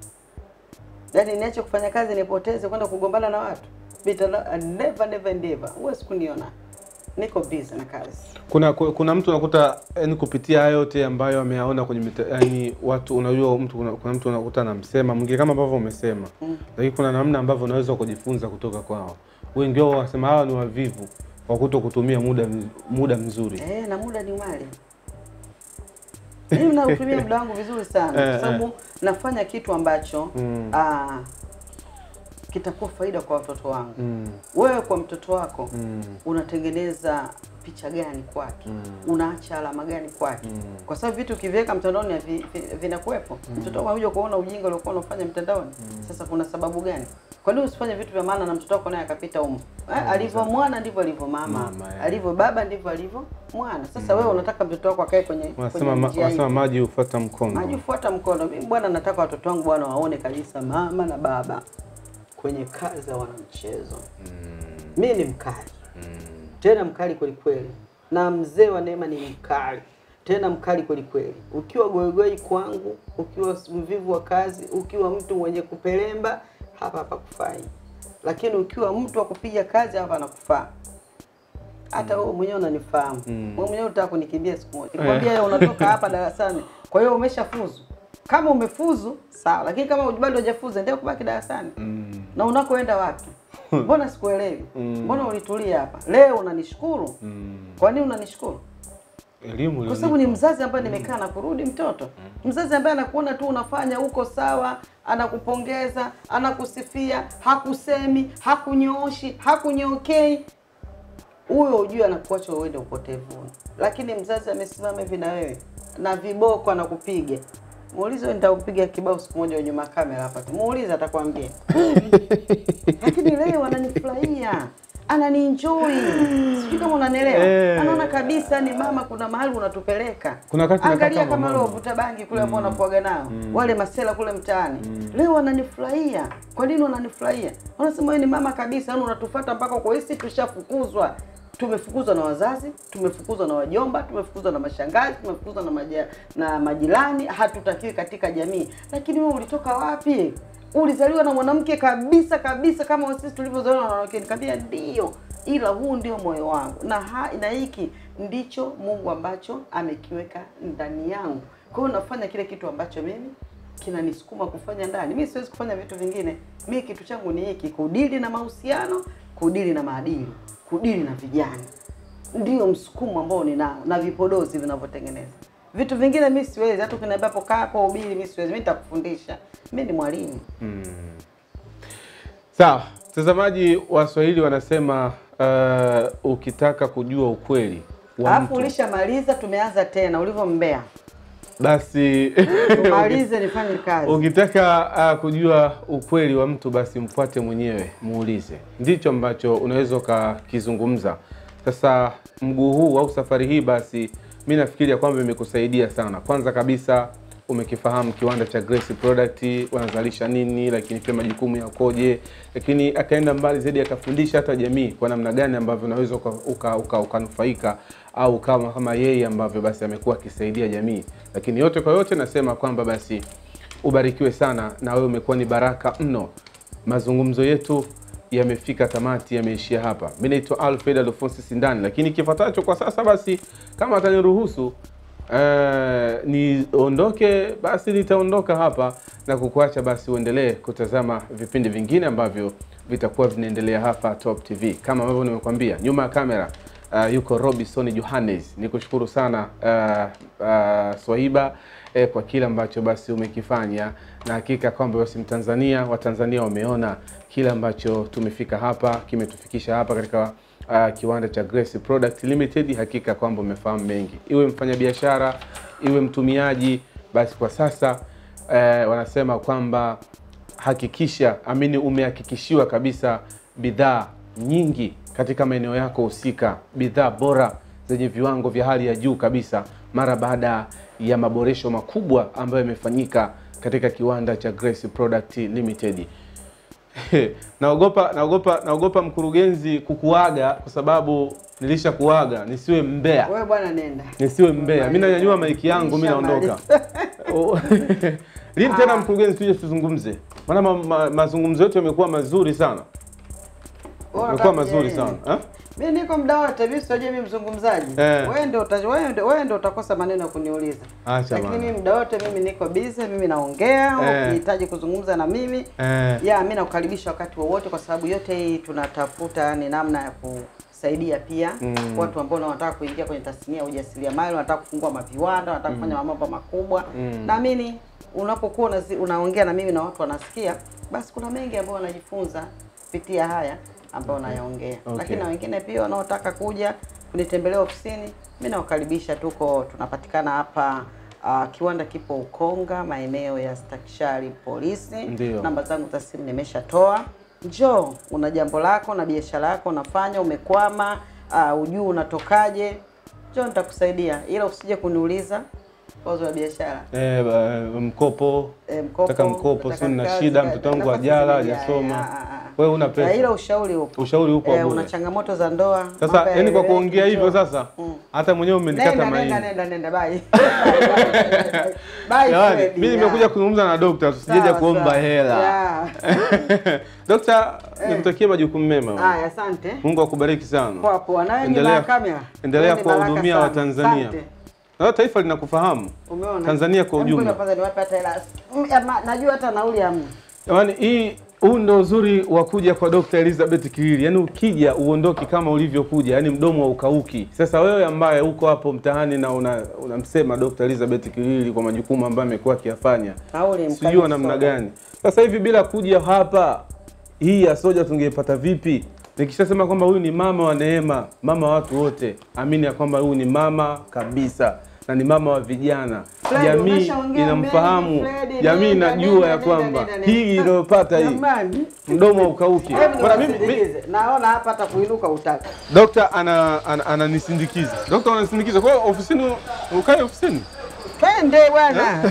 yaani niache kufanya kazi nipoteze kwenda kugombana na watu Mitandao- never never never, huwezi kuniona niko busy na kazi. kuna ku- kuna mtu unakuta yani kupitia hayo yote ambayo ameyaona kwenye mita, yani watu unajua mtu kuna, kuna mtu unakuta anamsema mwingine kama ambavyo umesema Mm. lakini kuna namna ambavyo unaweza kujifunza kutoka kwao wengi wao wanasema hawa ni wavivu kwa kuto kutumia muda mz- muda mzuri Eh, na muda ni mali. Mimi nautumia muda wangu vizuri sana Eh, kwa sababu nafanya kitu ambacho Mm. ah, kitakuwa faida kwa watoto wangu. mm. Wewe kwa mtoto wako Mm. unatengeneza picha gani kwake Mm. unaacha alama gani kwake kwa sababu vitu ukiviweka mtandaoni havi- vi- vinakuwepo mtoto wako anakuja kuona ujinga uliokuwa unafanya mtandaoni sasa kuna sababu gani kwa nini usifanye vitu vya maana na mtoto wako naye akapita humo eh, alivyo mwana ndivyo alivyo mama, Mama, yeah. alivyo baba ndivyo alivyo mwana sasa wewe unataka mtoto wako akae kwenye Wanasema kwenye ma- njia wanasema hii. maji hufuata mkondo. Maji hufuata mkono. Mimi bwana, nataka watoto wangu bwana waone kabisa mama na baba kwenye kazi za wanamchezo. Mimi ni mkali tena mkali kweli kweli, na mzee wa Neema ni mkali tena mkali kweli kweli. Ukiwa goigoi kwangu, ukiwa mvivu wa kazi, ukiwa mtu mwenye kupelemba, hapa hapa kufai, lakini ukiwa mtu wa kupiga kazi, hapa anakufaa. Hata wewe mwenyewe unanifahamu. Mm. Wewe mwenyewe unataka kunikimbia siku moja. Nikwambia wewe unatoka hapa darasani. Kwa hiyo umeshafuzu. Kama umefuzu, sawa, lakini kama bado hujafuzu, endelea kubaki darasani. Mm. Na unakoenda wapi? Mbona sikuelewi? Mm. Mbona ulitulia hapa? Leo unanishukuru? Mm. Kwa nini unanishukuru? Elimu Kwa sababu ni iliyonipa. mzazi ambaye nimekaa na kurudi mtoto. Mzazi ambaye anakuona tu unafanya uko sawa, anakupongeza, anakusifia, hakusemi, hakunyooshi, hakunyokei. Huyo ujue anakuacha uende upotevuni. Lakini mzazi amesimama hivi na wewe na viboko anakupiga. Muulize nitakupiga kibao siku moja nyuma ya kamera hapa tu. Muulize atakwambia. Lakini leo ananifurahia. Ananienjoy. Sijui kama unanielewa. Eh. Anaona kabisa ni mama kuna mahali unatupeleka. Kuna wakati nakaa Angalia kama kama leo mama. vuta bangi kule ambao wanakuaga nao. Wale masela kule mtaani. Leo wananifurahia. Kwa nini wananifurahia? Wanasema wewe ni mama kabisa, yani unatufuata mpaka kwa hisi tushafukuzwa. Tumefukuzwa na wazazi, tumefukuzwa na wajomba, tumefukuzwa na mashangazi, tumefukuzwa na maja, na majirani, hatutakiwi katika jamii. Lakini wewe ulitoka wapi? Ulizaliwa na mwanamke kabisa kabisa kama sisi tulivyozaliwa na wanawake. Nikamwambia ndio, ila huu ndio moyo wangu na ha, na hiki ndicho Mungu ambacho amekiweka ndani yangu. Kwa hiyo nafanya kile kitu ambacho mimi kinanisukuma kufanya ndani. Mimi siwezi kufanya vitu vingine. Mimi kitu changu ni hiki, kudili na mahusiano, kudili na maadili, kudili na vijana. Ndio msukumo ambao ninao na vipodozi vinavyotengeneza. Vitu vingine mimi siwezi, hata ukiniambia hapo kaa hapo ubili, mimi siwezi. Mimi nitakufundisha. Mimi ni mwalimu. Mm. Sawa, mtazamaji, Waswahili wanasema uh, ukitaka kujua ukweli wa Alafu mtu ulishamaliza, tumeanza tena ulivyombea. basi Tumalize nifanye kazi. ukitaka uh, kujua ukweli wa mtu basi mfuate mwenyewe, muulize. Ndicho ambacho unaweza ukakizungumza. Sasa mguu huu au safari hii, basi mi nafikiria kwamba imekusaidia sana. Kwanza kabisa umekifahamu kiwanda cha Grace Product wanazalisha nini, lakini pia majukumu yakoje, lakini akaenda mbali zaidi akafundisha hata jamii kwa namna gani ambavyo unaweza ukanufaika uka, uka, ukanufaika au kama kama yeye ambavyo basi amekuwa akisaidia jamii. Lakini yote kwa yote nasema kwamba basi ubarikiwe sana na wewe umekuwa ni baraka mno. Mazungumzo yetu yamefika tamati, yameishia hapa. Mi naitwa Alfred Alfonsi Sindani, lakini kifuatacho kwa sasa basi, kama ataniruhusu eh, niondoke, basi nitaondoka hapa na kukuacha basi uendelee kutazama vipindi vingine ambavyo vitakuwa vinaendelea hapa Top TV. Kama ambavyo nimekwambia, nyuma ya kamera uh, yuko Robinson Johannes. Nikushukuru sana uh, uh, Swahiba eh, kwa kile ambacho basi umekifanya, na hakika kwamba basi Mtanzania Watanzania wameona kile ambacho tumefika hapa, kimetufikisha hapa katika uh, kiwanda cha Grace Product Limited. Hakika kwamba umefahamu mengi, iwe mfanyabiashara, iwe mtumiaji, basi kwa sasa eh, wanasema kwamba hakikisha amini, umehakikishiwa kabisa bidhaa nyingi katika maeneo yako husika, bidhaa bora zenye viwango vya hali ya juu kabisa, mara baada ya maboresho makubwa ambayo yamefanyika katika kiwanda cha Grace Product Limited. naogopa naogopa naogopa mkurugenzi kukuaga kwa sababu nilishakuaga, nisiwe mbea, Wewe bwana nenda. nisiwe mbea. Mimi nanyanyua maiki yangu, mimi naondoka. Oh. Lini tena mkurugenzi, tuje tuzungumze, maana ma, ma, mazungumzo yetu yamekuwa mazuri sana, Wewe yamekuwa unataka mazuri kujua sana nini? ha? Mimi niko muda wote, mimi sijui mimi mzungumzaji. Eh. Wewe ndio uta, wewe ndio wewe ndio utakosa maneno ya kuniuliza. Acha Lakini bana. mimi muda wote mimi niko busy, mimi naongea, Eh. ukihitaji kuzungumza na mimi. Eh. Ya, mimi nakukaribisha wakati wowote kwa sababu yote hii tunatafuta ni namna ya kusaidia pia Mm. watu ambao wanataka kuingia kwenye tasnia ya ujasiriamali, wanataka kufungua maviwanda, wanataka kufanya mambo makubwa. Mm. Naamini unapokuwa unazi- unaongea na mimi na watu wanasikia, basi kuna mengi ambayo wanajifunza kupitia haya ambayo nayaongea. Okay. Lakini na wengine pia wanaotaka kuja kunitembelea ofisini, mimi nawakaribisha. Tuko tunapatikana hapa uh, kiwanda kipo Ukonga, maeneo ya Stakishari polisi. Ndio. Namba zangu za simu nimeshatoa. Njoo, una jambo lako na biashara yako unafanya, umekwama, uh, ujui unatokaje, njoo nitakusaidia, ila usije kuniuliza wazo la biashara. Eh, ba- mkopo Eh, mkopo, nataka mkopo, nataka si nina kazi, shida, ka- mtoto wangu nafasi ajala zimejaa, hajasoma, eh, ah, ah, wewe una ah. Eh, ila pesa, ushauri upo. ushauri upo Eh, bure. una changamoto za ndoa. Sasa mambo yani kwa yaeleweki, kuongea hivyo njoo. sasa, hata mwenyewe umenikata Nenda, maini. nenda, nenda, nenda, bye. Bye, Jamani, Fred, mimi yeah. nimekuja kuzungumza na dokta, tusijeje Sawa, kuomba sawa. hela. Yeah. Dokta, Eh. nikutakie majukumu mema. Haya, asante. Mungu akubariki sana. Poa poa. Nawe ni Endelea- baba kamera. Endelea Wewe ni baraka kuwahudumia sana. Watanzania. Asante. Na taifa linakufahamu. Umeona? Tanzania kwa Hebu ngoja ujumla. Kwanza niwape hata hela. Mm, ama- Najua hata nauli hamna. Jamani, hii huu ndo uzuri wa kuja kwa Dr. Elizabeth Kilili. Yaani ukija uondoki kama ulivyokuja, yaani mdomo wa ukauki. Sasa wewe ambaye uko hapo mtaani na una- unamsema Dr. Elizabeth Kilili kwa majukumu ambayo amekuwa akiyafanya, Nauli mkali sijui namna sana. gani. Sasa hivi bila kuja hapa hii ya soja tungeipata vipi? Nikishasema kwamba huyu ni mama wa neema, mama wa watu wote, amini ya kwamba huyu ni mama kabisa na ni mama wa vijana. Fred, Jamii umeshaongea inamfahamu, mengi, Fred, jamii nenda, inajua nenda, ya nenda, kwamba nenda, nenda. hii inayopata hii Jamani. mdomo ukauki. Hebu Bwana mimi, mi, niwasindikize. Naona hapa hata kuinuka utaki. dokta ana ana- ananisindikiza. Dokta ananisindikiza. Kwa hiyo ofisini ukae ofisini. Twende bwana.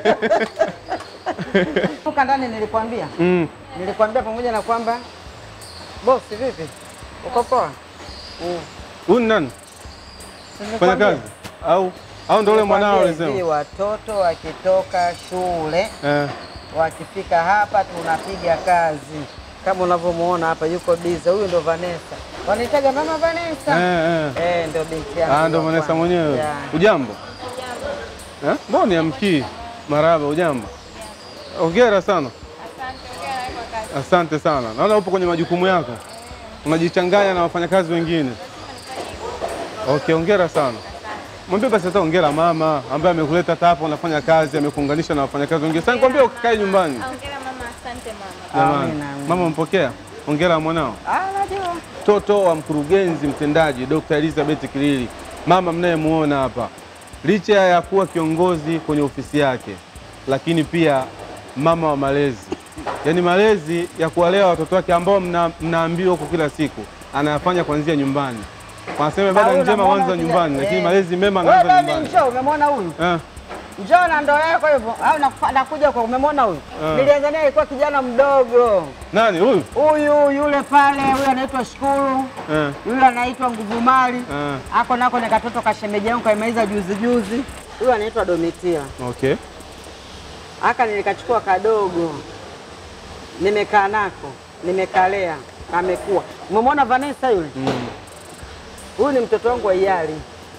Toka ndani nilikwambia. Mm. Nilikwambia pamoja na kwamba bosi vipi? Uko poa? Mm. Huyu ni nani? Fanya Nilikwambia. kazi au au ndio yule mwanao Nilikwambia hivi, alisema? watoto wakitoka shule Eh. wakifika hapa tunapiga kazi kama unavyomuona hapa yuko biza huyu ndo Vanessa wanitaga mama Vanessa Eh, eh. eh ndio binti yangu Ah, ndo wa Vanessa kwanza. mwenyewe. Yeah. Ujambo? Eh? Mbona niamkii? Maraba, ujambo? Hongera sana. Asante sana. Naona upo kwenye majukumu yako, unajichanganya na wafanyakazi wengine. Okay, hongera sana. Mwambie basi hata hongera mama ambaye amekuleta hata hapa, unafanya kazi, amekuunganisha na wafanyakazi wengine. Sasa nikwambia ukikae nyumbani. Hongera mama, asante mama. Jamani, Amina, amina. mama mpokea. Hongera mwanao. Ah, najua. Mtoto wa mkurugenzi mtendaji Dr. Elizabeth Kilili, mama mnayemuona hapa, licha ya kuwa kiongozi kwenye ofisi yake, lakini pia mama wa malezi, yaani malezi ya kuwalea watoto wake ambao mna, mnaambiwa huko kila siku anayafanya kuanzia nyumbani. Wanasema Ah, ibada huyu njema unamwona huanza kija- nyumbani, eh. lakini malezi mema Wewe anaanza baby, nyumbani. njoo umemwona huyu Eh, njoo na ndoa yako hivyo au nakufa- nakuja kwa umemwona huyu Ah. nilianza naye alikuwa kijana mdogo nani huyu? huyu yule pale huyu anaitwa Shukuru Eh, yule anaitwa Nguvumali eh, ako nako ni katoto kashemeji yangu kaimaliza juzi juzi huyu anaitwa Domitila okay. aka nilikachukua kadogo nimekaa nako nimekalea amekuwa umemwona Vanessa yule Mm. huyu ni mtoto wangu wa Iyali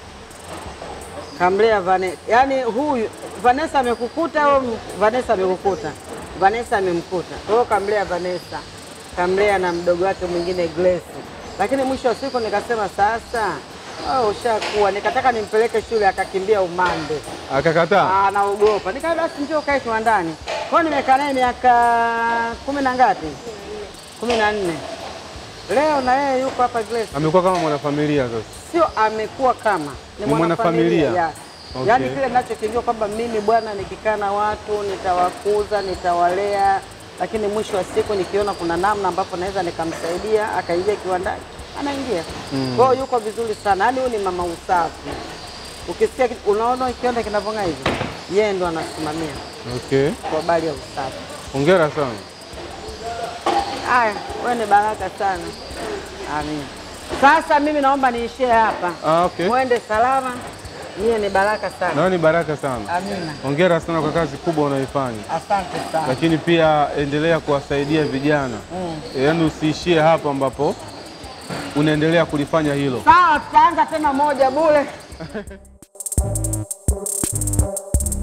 kamlea Vanessa yaani huyu Vanessa amekukuta au Vanessa amekukuta Vanessa amemkuta kwa hiyo kamlea Vanessa kamlea na mdogo wake mwingine Grace lakini mwisho wa siku nikasema sasa oh, ushakuwa nikataka nimpeleke shule akakimbia umande Akakataa. Ah, naogopa. Nikaa basi njoo kae kiwandani. Kwa hiyo nimekaa naye miaka kumi na ngapi? kumi na nne. Leo na yeye yuko hapa Grace. Amekuwa kama mwanafamilia sasa. Sio amekuwa kama Ni mwanafamilia. ya. Okay. Yaani kile ninachokijua kwamba mimi bwana, nikikaa na watu nitawakuza, nitawalea, lakini mwisho wa siku nikiona kuna namna ambapo naweza nikamsaidia akaingia kiwandani, anaingia. Mm. Kwa hiyo yuko vizuri sana, yaani huyu ni mama usafi. Ukisikia kitu- unaona kiwanda kinavyong'aa hivi, yeye ndo anasimamia Okay. kwa habari ya usafi. Hongera sana. Haya, wewe ni baraka sana. Amin. Sasa mimi naomba niishie hapa. Ah, okay. Mwende salama. Niye ni baraka sana. Nawe ni baraka sana. Amina. Hongera sana kwa kazi kubwa unayoifanya, Asante sana. lakini pia endelea kuwasaidia vijana Mm. yaani usiishie hapo ambapo unaendelea kulifanya hilo. Sawa, tutaanza tena moja bure.